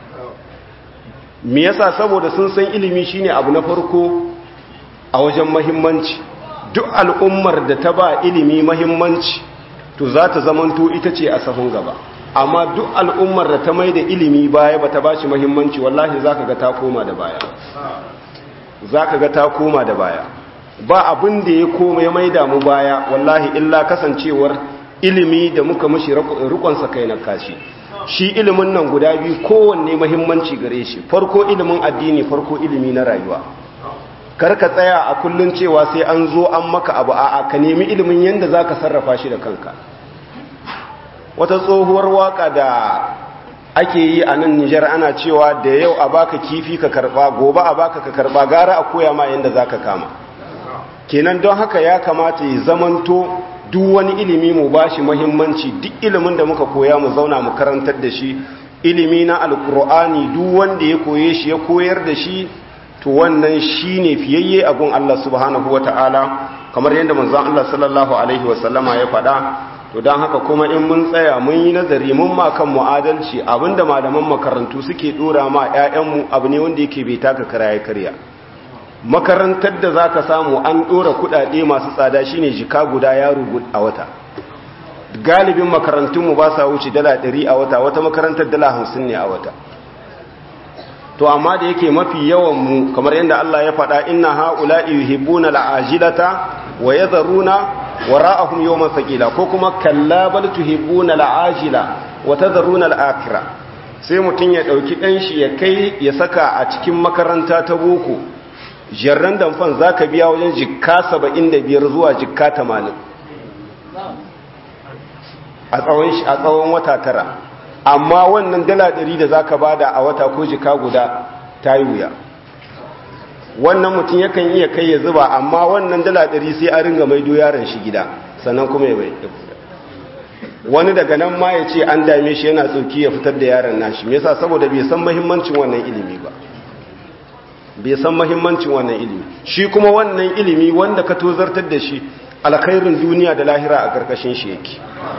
me yasa saboda sun san ilimi shine abu na farko a wajen mahimmanci duk al'ummar da ta ba ilimi mahimmanci to za ta zamanto ita ce a sahun gaba amma duk al'ummar da ta mai da ilimi baya ba ta ba shi mahimmanci wallahi za ka ga ta koma da baya za ka ga ta koma da baya ba abin da ya koma ya mai damu baya wallahi illa kasancewar ilimi da muka mashi rikonsa kai na kashi shi ilimin nan guda biyu kowanne mahimmanci gare shi farko ilimin addini farko ilimi na rayuwa karka tsaya a kullun cewa sai an zo an maka abu a ka nemi ilimin yadda za ka sarrafa shi da kanka wata tsohuwar waka da ake yi a nan nijar ana cewa da yau a baka kifi ka karba gobe a baka ka karba gara a koya ma yadda za ka kama kenan don haka ya kamata ya zamanto duk wani ilimi mu ba shi mahimmanci duk ilimin da muka koya mu zauna mu karantar da shi ilimi na alkur'ani duk wanda ya koye shi ya koyar da shi to wannan shi ne fiyayye abun Allah subhanahu wa ta'ala kamar yadda manzan Allah sallallahu Alaihi wasallama ya faɗa to don haka kuma in mun tsaya mun yi nazari mun ma kan mu'adalci abinda malaman makarantu suke ɗora ma 'ya'yanmu abu ne wanda yake bai taka kara ya karya makarantar da za ka samu an ɗora kuɗaɗe masu tsada shine jika guda yaro a wata galibin makarantunmu ba sa wuce dala ɗari a wata wata makarantar dala hamsin ne a wata to amma da yake mafi yawan mu kamar yadda Allah ya faɗa inna haula'i yuhibbuna al'ajilata wa yadharuna wara'ahum yawman thaqila ko kuma kalla bal tuhibbuna al'ajila wa tadharuna al'akhirah sai mutum ya ɗauki ɗanshi ya kai ya saka a cikin makaranta ta boko jarran damfan za ka biya wajen jikka saba'in da biyar zuwa jikka tamanin a tsawon wata tara amma wannan dala ɗari da za ka bada a wata ko jika guda ta yi wuya wannan mutum yakan iya kai ya zuba amma wannan dala ɗari sai a ringa maido yaron shi gida sannan kuma ya bai wani daga nan ma ya ce an dame shi yana tsoki ya fitar da yaron nashi me yasa saboda bai san mahimmancin wannan ilimi ba bai san mahimmancin wannan ilimi shi kuma wannan ilimi wanda ka tozartar da shi alkhairin duniya da lahira a karkashin shi yake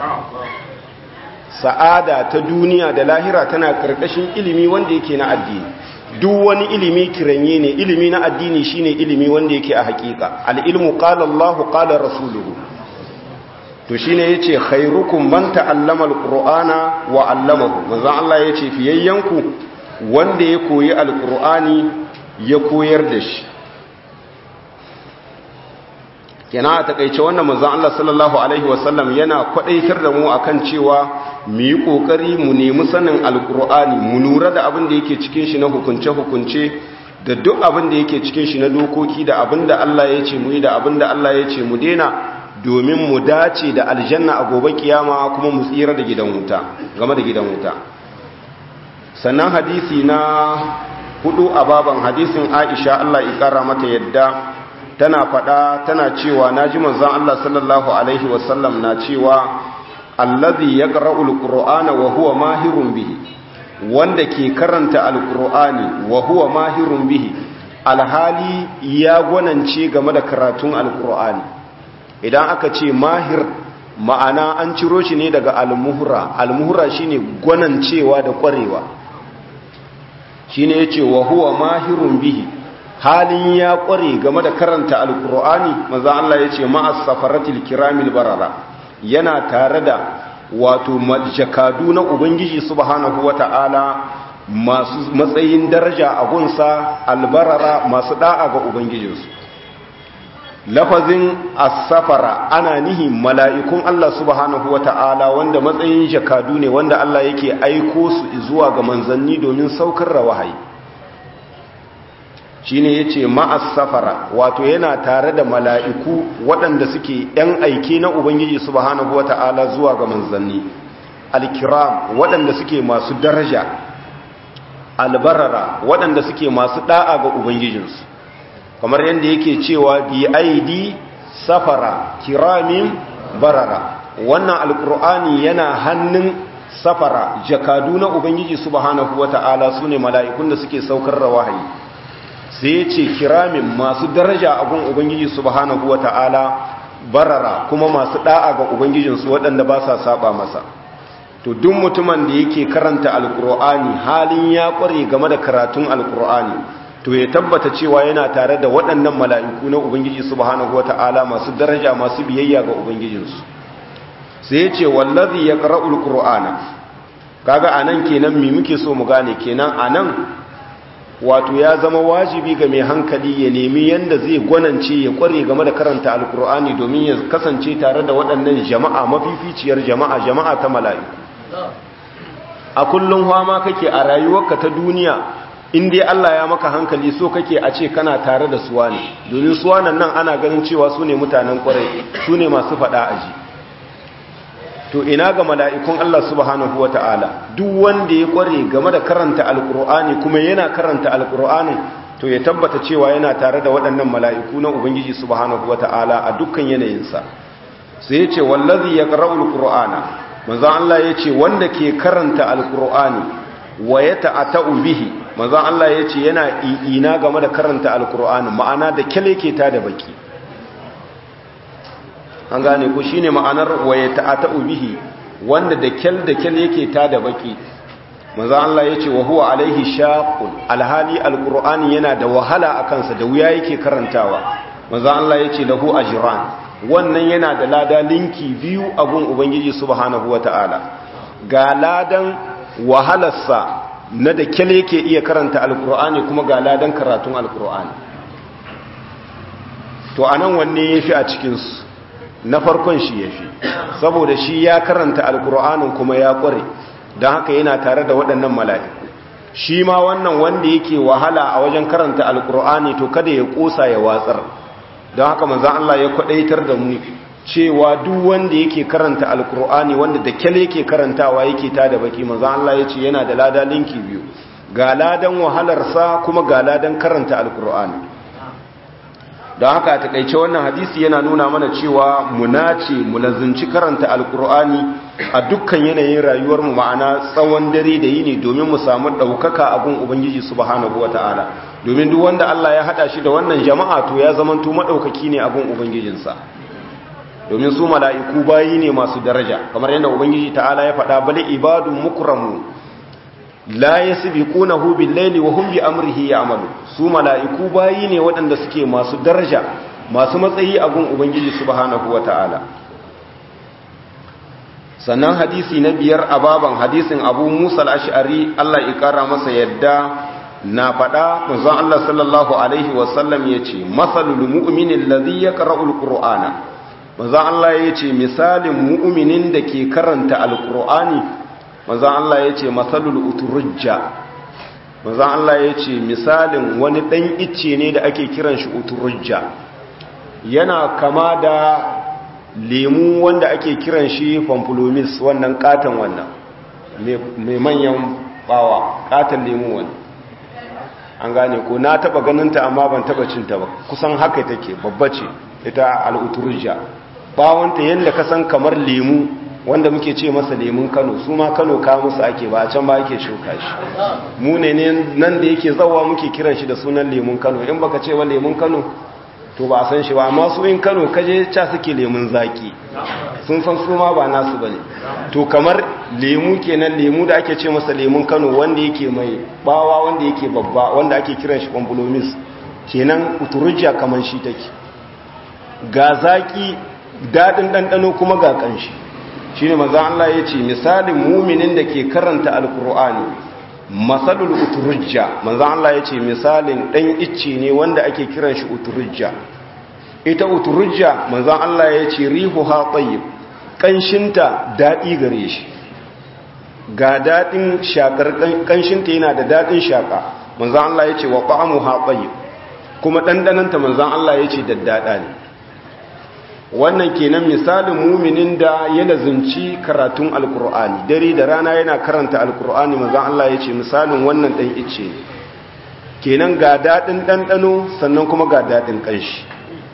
sa'ada ta duniya da lahira tana karkashin ilimi wanda yake na addini duk wani ilimi kiranye ne ilimi na addini shine ilimi wanda yake a hakika al-ilmu qala Allahu qala rasuluhu to shine yace khairukum man ta'allama al-qur'ana wa 'allamahu manzo Allah yace fiyayyanku wanda ya koyi al-qur'ani ya koyar da shi kenan a takaice wannan manzon Allah sallallahu alaihi wasallam yana kwadaitar da mu akan cewa mu yi kokari mu nemi sanin alkur'ani mu lura da abin da yake cikin shi na hukunce hukunce da duk abin da yake cikin shi na dokoki da abin da Allah ya ce mu yi da abin da Allah ya ce mu dena domin mu dace da aljanna a gobe kiyama kuma mu tsira da gidan wuta game da gidan wuta sannan hadisi na hudu a baban hadisin Aisha Allah ya kara mata yadda tana faɗa tana cewa na ji manzan Allah sallallahu Alaihi wasallam na cewa allazi ya ƙara'u alƙur'ana wa huwa mahirun bihi wanda ke karanta alƙur'ani wa huwa mahirun bihi alhali ya gwanance game da karatun alƙur'ani idan aka ce mahir ma'ana an ciro shi ne daga almuhura almuhura shine gwanancewa da ƙwarewa shine yace wa huwa mahirun bihi halin ya kware game da karanta alkur'ani maza Allah ya ce ma'as safaratil kiramil barara yana tare da wato jakadu na ubangiji subhanahu wata'ala masu matsayin daraja a gunsa albarara masu da'a ga ubangijinsu lafazin as-safara ana nihi mala'ikun Allah subhanahu wata'ala wanda matsayin jakadu ne wanda Allah yake aiko su zuwa ga manzanni domin saukar da wahayi shine yace ma'as safara wato yana tare da mala'iku waɗanda suke ‘yan aike na Ubangiji subhanahu wata'ala zuwa ga manzanni alkiram waɗanda suke masu daraja albarara waɗanda suke masu ɗa'a ga Ubangijinsu kamar yadda yake cewa bi aidi safara kiramin barara wannan alkur'ani yana hannun safara jakadu na Ubangiji subhanahu wata'ala su ne mala'ikun da suke saukar da wahayi sai ya ce kiramin masu daraja a gun ubangiji subhanahu wata'ala barara kuma masu da'a ga ubangijinsu waɗanda ba sa saba masa to duk mutumin da yake karanta alkur'ani halin ya ƙware game da karatun alkur'ani to ya tabbata cewa yana tare da waɗannan mala'iku na ubangiji subhanahu wata'ala masu daraja masu biyayya ga ubangijinsu sai ya ce wallazi ya qara'ul qur'ana kaga anan kenan me muke so mu gane kenan anan wato ya zama wajibi ga mai hankali ya nemi yanda zai gwanance ya kware game da karanta alkur'ani domin ya kasance tare da waɗannan jama'a mafificiyar jama'a jama'a ta mala'iku a kullum ma kake a rayuwarka ta duniya in dai Allah ya maka hankali so kake a ce kana tare da suwa ne domin suwanan nan ana ganin cewa su ne mutanen kwarai su ne masu faɗa aji to ina ga mala'ikun Allah subhanahu wa ta'ala duk wanda ya kware game da karanta alkur'ani kuma yana karanta alkur'ani to ya tabbata cewa yana tare da waɗannan mala'iku na ubangiji subhanahu wa ta'ala a dukkan yanayinsa sai ya ce wallazi ya ƙara'ul ƙur'ana manzan Allah ya ce wanda ke karanta alkur'ani wa ya ta'ata'u bihi manzan Allah ya ce yana ina game da karanta alkur'ani ma'ana da kyale ke ta da baki an gane ku shine ma'anar waye ta'ata'u bihi wanda da kyal da kyal yake ta da baki manzo Allah yace wa huwa alaihi shaqun alhali alqur'ani yana da wahala akan sa da wuya yake karantawa manzo Allah yace lahu ajran wannan yana da lada linki biyu a gun ubangiji subhanahu wataala ga ladan wahalarsa na da kyal yake iya karanta alqur'ani kuma ga ladan karatun alqur'ani to anan wanne yafi a cikin su na farkon shi ya fi saboda shi ya karanta alkur'anin kuma ya kware don haka yana tare da waɗannan mala'iku shi ma wannan wanda yake wahala a wajen karanta alkur'ani to kada ya ƙosa ya watsar don haka manzan Allah ya kwaɗaitar da mu cewa duk wanda yake karanta alkur'ani wanda da kyale yake karantawa yake ta da baki manzan Allah ya ce yana da lada linki biyu ga ladan wahalarsa kuma ga ladan karanta alkur'ani don haka a takaice wannan hadisi yana nuna mana cewa mu nace mu lazunci karanta alkur'ani a dukkan yanayin rayuwarmu ma'ana tsawon dare da yini domin mu samu ɗaukaka a gun ubangiji subhanahu wata'ala domin duk wanda Allah ya haɗa shi da wannan jama'a to ya zamanto maɗaukaki ne a gun ubangijinsa domin su mala'iku bayi ne masu daraja kamar yadda ubangiji ta'ala ya faɗa bale ibadu mukramu la yasbiqunahu bil laili wa hum bi amrihi ya'malu su mala'iku bayi ne waɗanda suke masu daraja masu matsayi a gun ubangiji subhanahu wata'ala sannan hadisi na biyar a baban hadisin abu musa al-ash'ari Allah ya kara masa yadda na faɗa manzon Allah sallallahu alaihi wasallam yace masalul mu'minin ladhi yaqra'ul qur'ana manzon Allah yace misalin mu'minin da ke karanta alqur'ani manzan Allah ya ce matsalul uturujja manzan Allah ya ce misalin wani ɗan icce ne da ake kiran shi uturujja yana kama da lemu wanda ake kiran shi pamplomis wannan katon wannan mai manyan bawa katon lemu wani an gane ko na taba ganinta amma ban taba cinta ba kusan haka take babba ce ita al'uturujja bawanta yadda ka san kamar lemu wanda muke ce masa lemun kano su ma kano ka musu ake ba a can ba ake shuka shi mu ne nan da yake zawa muke kiran shi da sunan lemun kano in baka ce wa lemun kano to ba a san shi ba amma su in kano kaje ca suke lemun zaki sun san su ma ba nasu bane to kamar lemu kenan lemu da ake ce masa lemun kano wanda yake mai bawa wanda yake babba wanda ake kiran shi bambulomis kenan uturujja kamar shi take ga zaki dadin dandano kuma ga kanshi shi ne maza Allah ya ce misalin muminin da ke karanta alkur'ani matsalul uturujja maza Allah ya ce misalin ɗan icce ne wanda ake kiran shi uturujja ita uturujja maza Allah ya ce rihu ha tsayyib ƙanshinta daɗi gare shi ga daɗin shaƙar ƙanshinta yana da daɗin shaƙa maza Allah ya ce wa ƙa'amu ha tsayyib kuma ɗanɗananta maza Allah ya ce daddaɗa ne wannan kenan misalin muminin da ya lazunci karatun alkur'ani dare da rana yana karanta alkur'ani manzon Allah ya ce misalin wannan dan ice kenan ga dadin dandano sannan kuma ga dadin kanshi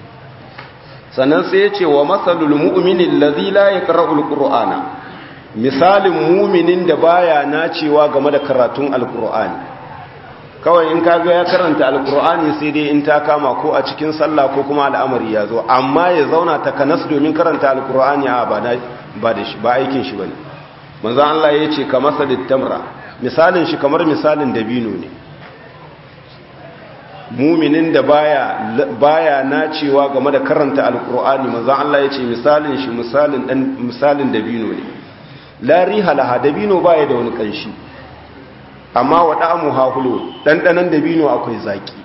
sannan sai ya ce wa masalul mu'minin ladhi la yaqra'ul qur'ana misalin muminin da baya nacewa game da karatun alkur'ani kawai in kaga ya karanta alkur'ani sai dai in ta kama ko a cikin sallah ko kuma al'amari ya zo amma ya zauna ta kanas domin karanta alkur'ani a ba da shi ba aikin shi bane manzo Allah ya ce ka masalit tamra misalin shi kamar misalin dabino ne muminin da baya baya nacewa game da karanta alkur'ani manzo Allah ya ce misalin shi misalin dan misalin dabino ne la riha laha dabino baya da wani kanshi amma wa ɗamu hahulo ɗanɗanan dabino akwai zaƙi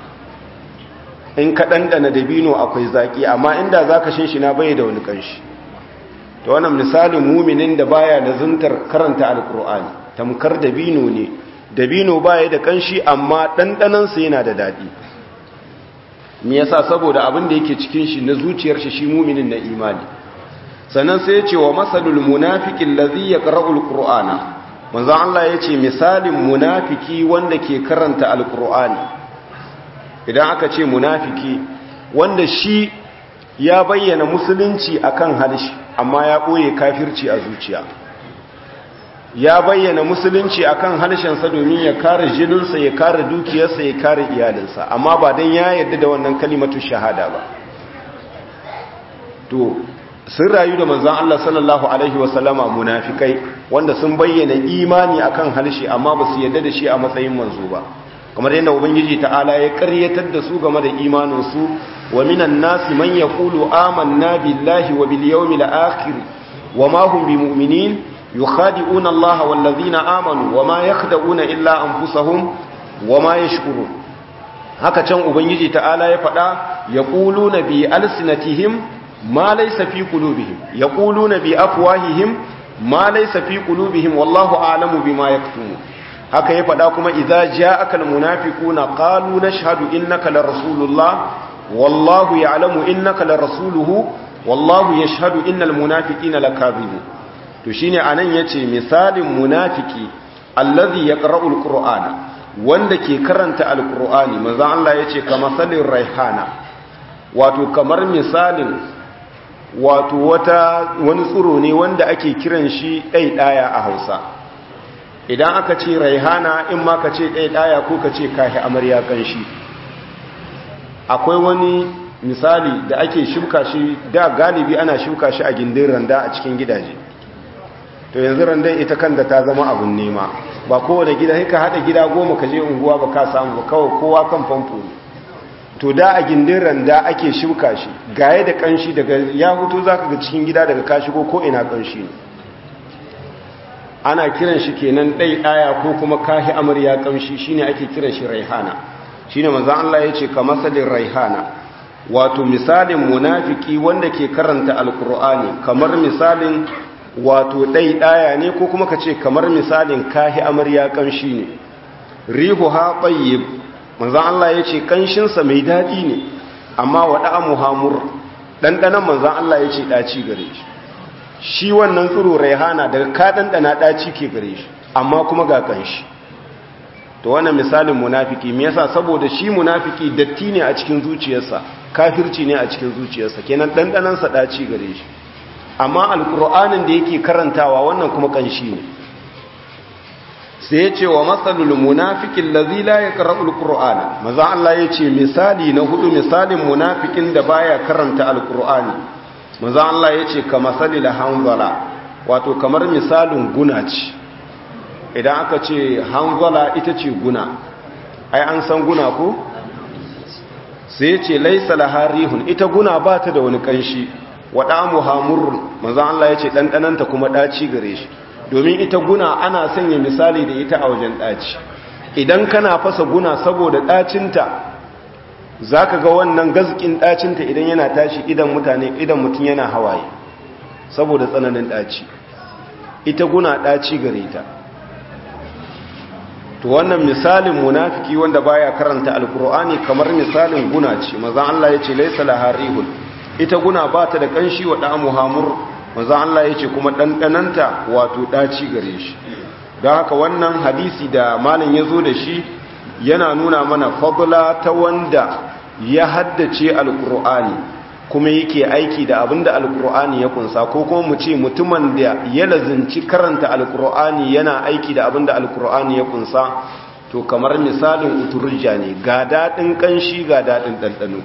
in ka ɗanɗana dabino akwai zaƙi amma inda za ka shi na bai da wani ƙanshi ta wannan misalin muminin da baya da zuntar karanta alƙur'ani tamkar dabino ne dabino baya da ƙanshi amma ɗanɗanansa yana da daɗi me yasa saboda abin da yake cikin shi na zuciyar shi shi muminin na imani sannan sai ya ce wa masalul munafiqin ladhi yaqra'ul qur'ana manzon Allah ya ce misalin munafiki wanda ke karanta alkur'ani idan aka ce munafiki wanda shi ya bayyana musulunci akan halishi amma ya ɓoye kafirci a zuciya ya bayyana musulunci akan harshensa domin ya kare jininsa ya kare dukiyarsa ya kare iyalinsa amma ba don ya yarda da wannan kalimatu shahada ba to sun rayu da manzan Allah sallallahu Alaihi wasallama munafikai wanda sun bayyana imani akan harshe amma ba su yadda da shi a matsayin manzo ba kamar yadda ubangiji ta'ala ya karyatar da su game da imaninsu wa minan nasi man yaqulu amanna billahi wa bil yawmil akhir wa ma hum bimu'minin yukhadi'una Allah wal ladhina amanu wa ma yakhda'una illa anfusahum wa ma yashkurun haka can ubangiji ta'ala ya faɗa yaquluna bi alsinatihim ma laysa fi qulubihim yaquluna bi afwahihim ma laysa fi qulubihim wallahu a'lamu bima yaktumun haka ya faɗa kuma idza ja'aka almunafiquna qalu nashhadu innaka la rasulullah wallahu ya'lamu innaka la rasuluhu wallahu yashhadu innal munafiqina lakadhibun to shine anan yace misalin munafiki allazi yaqra'u alqur'ana wanda ke karanta alqur'ani manzo Allah yace kama salin raihana wato kamar misalin wato wata wani tsuro ne wanda ake kiran shi ɗaiɗaya a Hausa idan aka ce raihana in ma ka ce ɗaiɗaya ko ka ce kahi amarya kanshi akwai wani misali da ake shuka shi da galibi ana shuka shi a gindin randa a cikin gidaje to yanzu randan ita kanta ta zama abun nema ba kowane gida ka haɗa gida goma ka je unguwa ba ka samu ba kawai kowa kan famfo ne to da a gindin randa ake shuka shi gaye da kanshi daga ya hutu za ka ga cikin gida daga ka shigo ko ina kanshi ne ana kiran shi kenan ɗai ɗaya ko kuma kahi amarya kamshi shine ake kiran shi raihana shine manzon Allah ya ce ka masalin raihana wato misalin munafiki wanda ke karanta alkur'ani kamar misalin wato ɗai ɗaya ne ko kuma ka ce kamar misalin kahi amarya kamshi ne rihu ha tsayyib manzon Allah ya ce kanshinsa mai daɗi ne amma wa da'amu hamur ɗanɗanan manzon Allah ya ce ɗaci gare shi shi wannan tsiro raihana daga ka ɗanɗana ɗaci ke gare shi amma kuma ga kanshi to wannan misalin munafiki me yasa saboda shi munafiki datti ne a cikin zuciyarsa kafirci ne a cikin zuciyarsa kenan dandanan sa daci gare shi amma alqur'anin da yake karantawa wannan kuma kanshi ne sai ya ce wa masalul munafiqin ladhi la yaqra'ul qur'ana maza Allah ya ce misali na hudu misalin munafikin da baya karanta alqur'ani maza Allah ya ce ka masalil hanzala wato kamar misalin guna ce idan aka ce hanzala ita ce guna ai an san guna ko sai ce laisa laharihun ita guna ba ta da wani kanshi wada muhammurun manzon Allah ya ce ɗanɗananta kuma ɗaci gare shi domin ita guna ana sanya misali da ita a wajen ɗaci idan kana fasa guna saboda ɗacinta za ka ga wannan gazkin ɗacinta idan yana tashi idan mutane idan mutum yana hawaye saboda tsananin ɗaci ita guna ɗaci gare ta to wannan misalin munafiki wanda baya karanta alkur'ani kamar misalin guna ce manzon Allah yace laysa laharihun ita guna ba ta da kanshi wa da'amu hamur manzon Allah yace kuma dandananta wato daci gare shi don haka wannan hadisi da malam yazo da shi yana nuna mana fadla ta wanda ya haddace alkur'ani kuma yake aiki da abinda alkur'ani ya kunsa ko kuma mu ce mutumin da ya lazinci karanta alkur'ani yana aiki da abinda alkur'ani ya kunsa to kamar misalin uturja ne ga daɗin ƙanshi ga daɗin ɗanɗano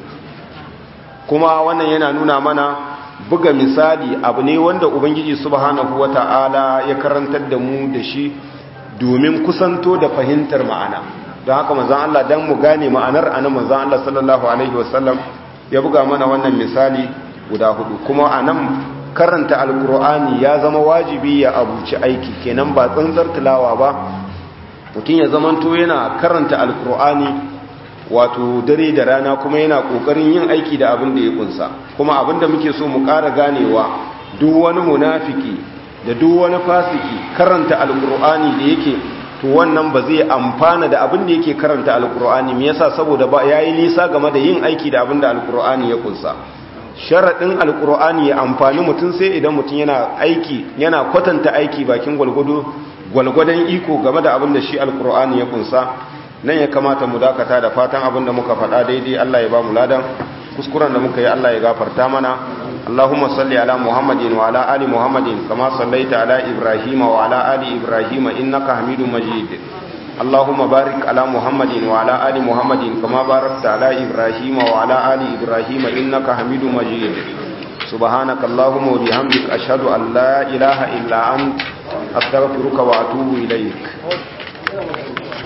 kuma wannan yana nuna mana buga misali abu ne wanda ubangiji subhanahu wata'ala ya karantar da mu da shi domin kusanto da fahimtar ma'ana don haka manzon Allah dan mu gane ma'anar anan manzon Allah sallallahu alaihi wasallam ya buga mana wannan misali guda hudu kuma a nan karanta alkur'ani ya zama wajibi ya abuci aiki kenan ba tsantsar tilawa ba mutum ya zamanto yana karanta alkur'ani wato dare da rana kuma yana kokarin yin aiki da abin da ya kunsa kuma abin da muke so mu ƙara ganewa duk wani munafiki da duk wani fasiki karanta alkur'ani da yake to wannan ba zai amfana da abin da yake karanta alkur'ani me yasa saboda ba yayi nisa game da yin aiki da abin da alkur'ani ya kunsa sharadin alkur'ani ya amfani mutum sai idan mutum yana aiki yana kwatanta aiki bakin gwalgwado gwalgwadon iko game da abin da shi alkur'ani ya kunsa nan ya kamata mu dakata da fatan abin da muka faɗa daidai Allah ya ba mu ladan kuskuren da muka yi Allah ya gafarta mana اللهم صل على محمد وعلى آل محمد كما صليت على إبراهيم وعلى آل إبراهيم إنك حميد مجيد اللهم بارك على محمد وعلى آل محمد كما باركت على إبراهيم وعلى آل إبراهيم إنك حميد مجيد سبحانك اللهم وبحمدك أشهد أن لا إله إلا أنت أستغفرك وأتوب إليك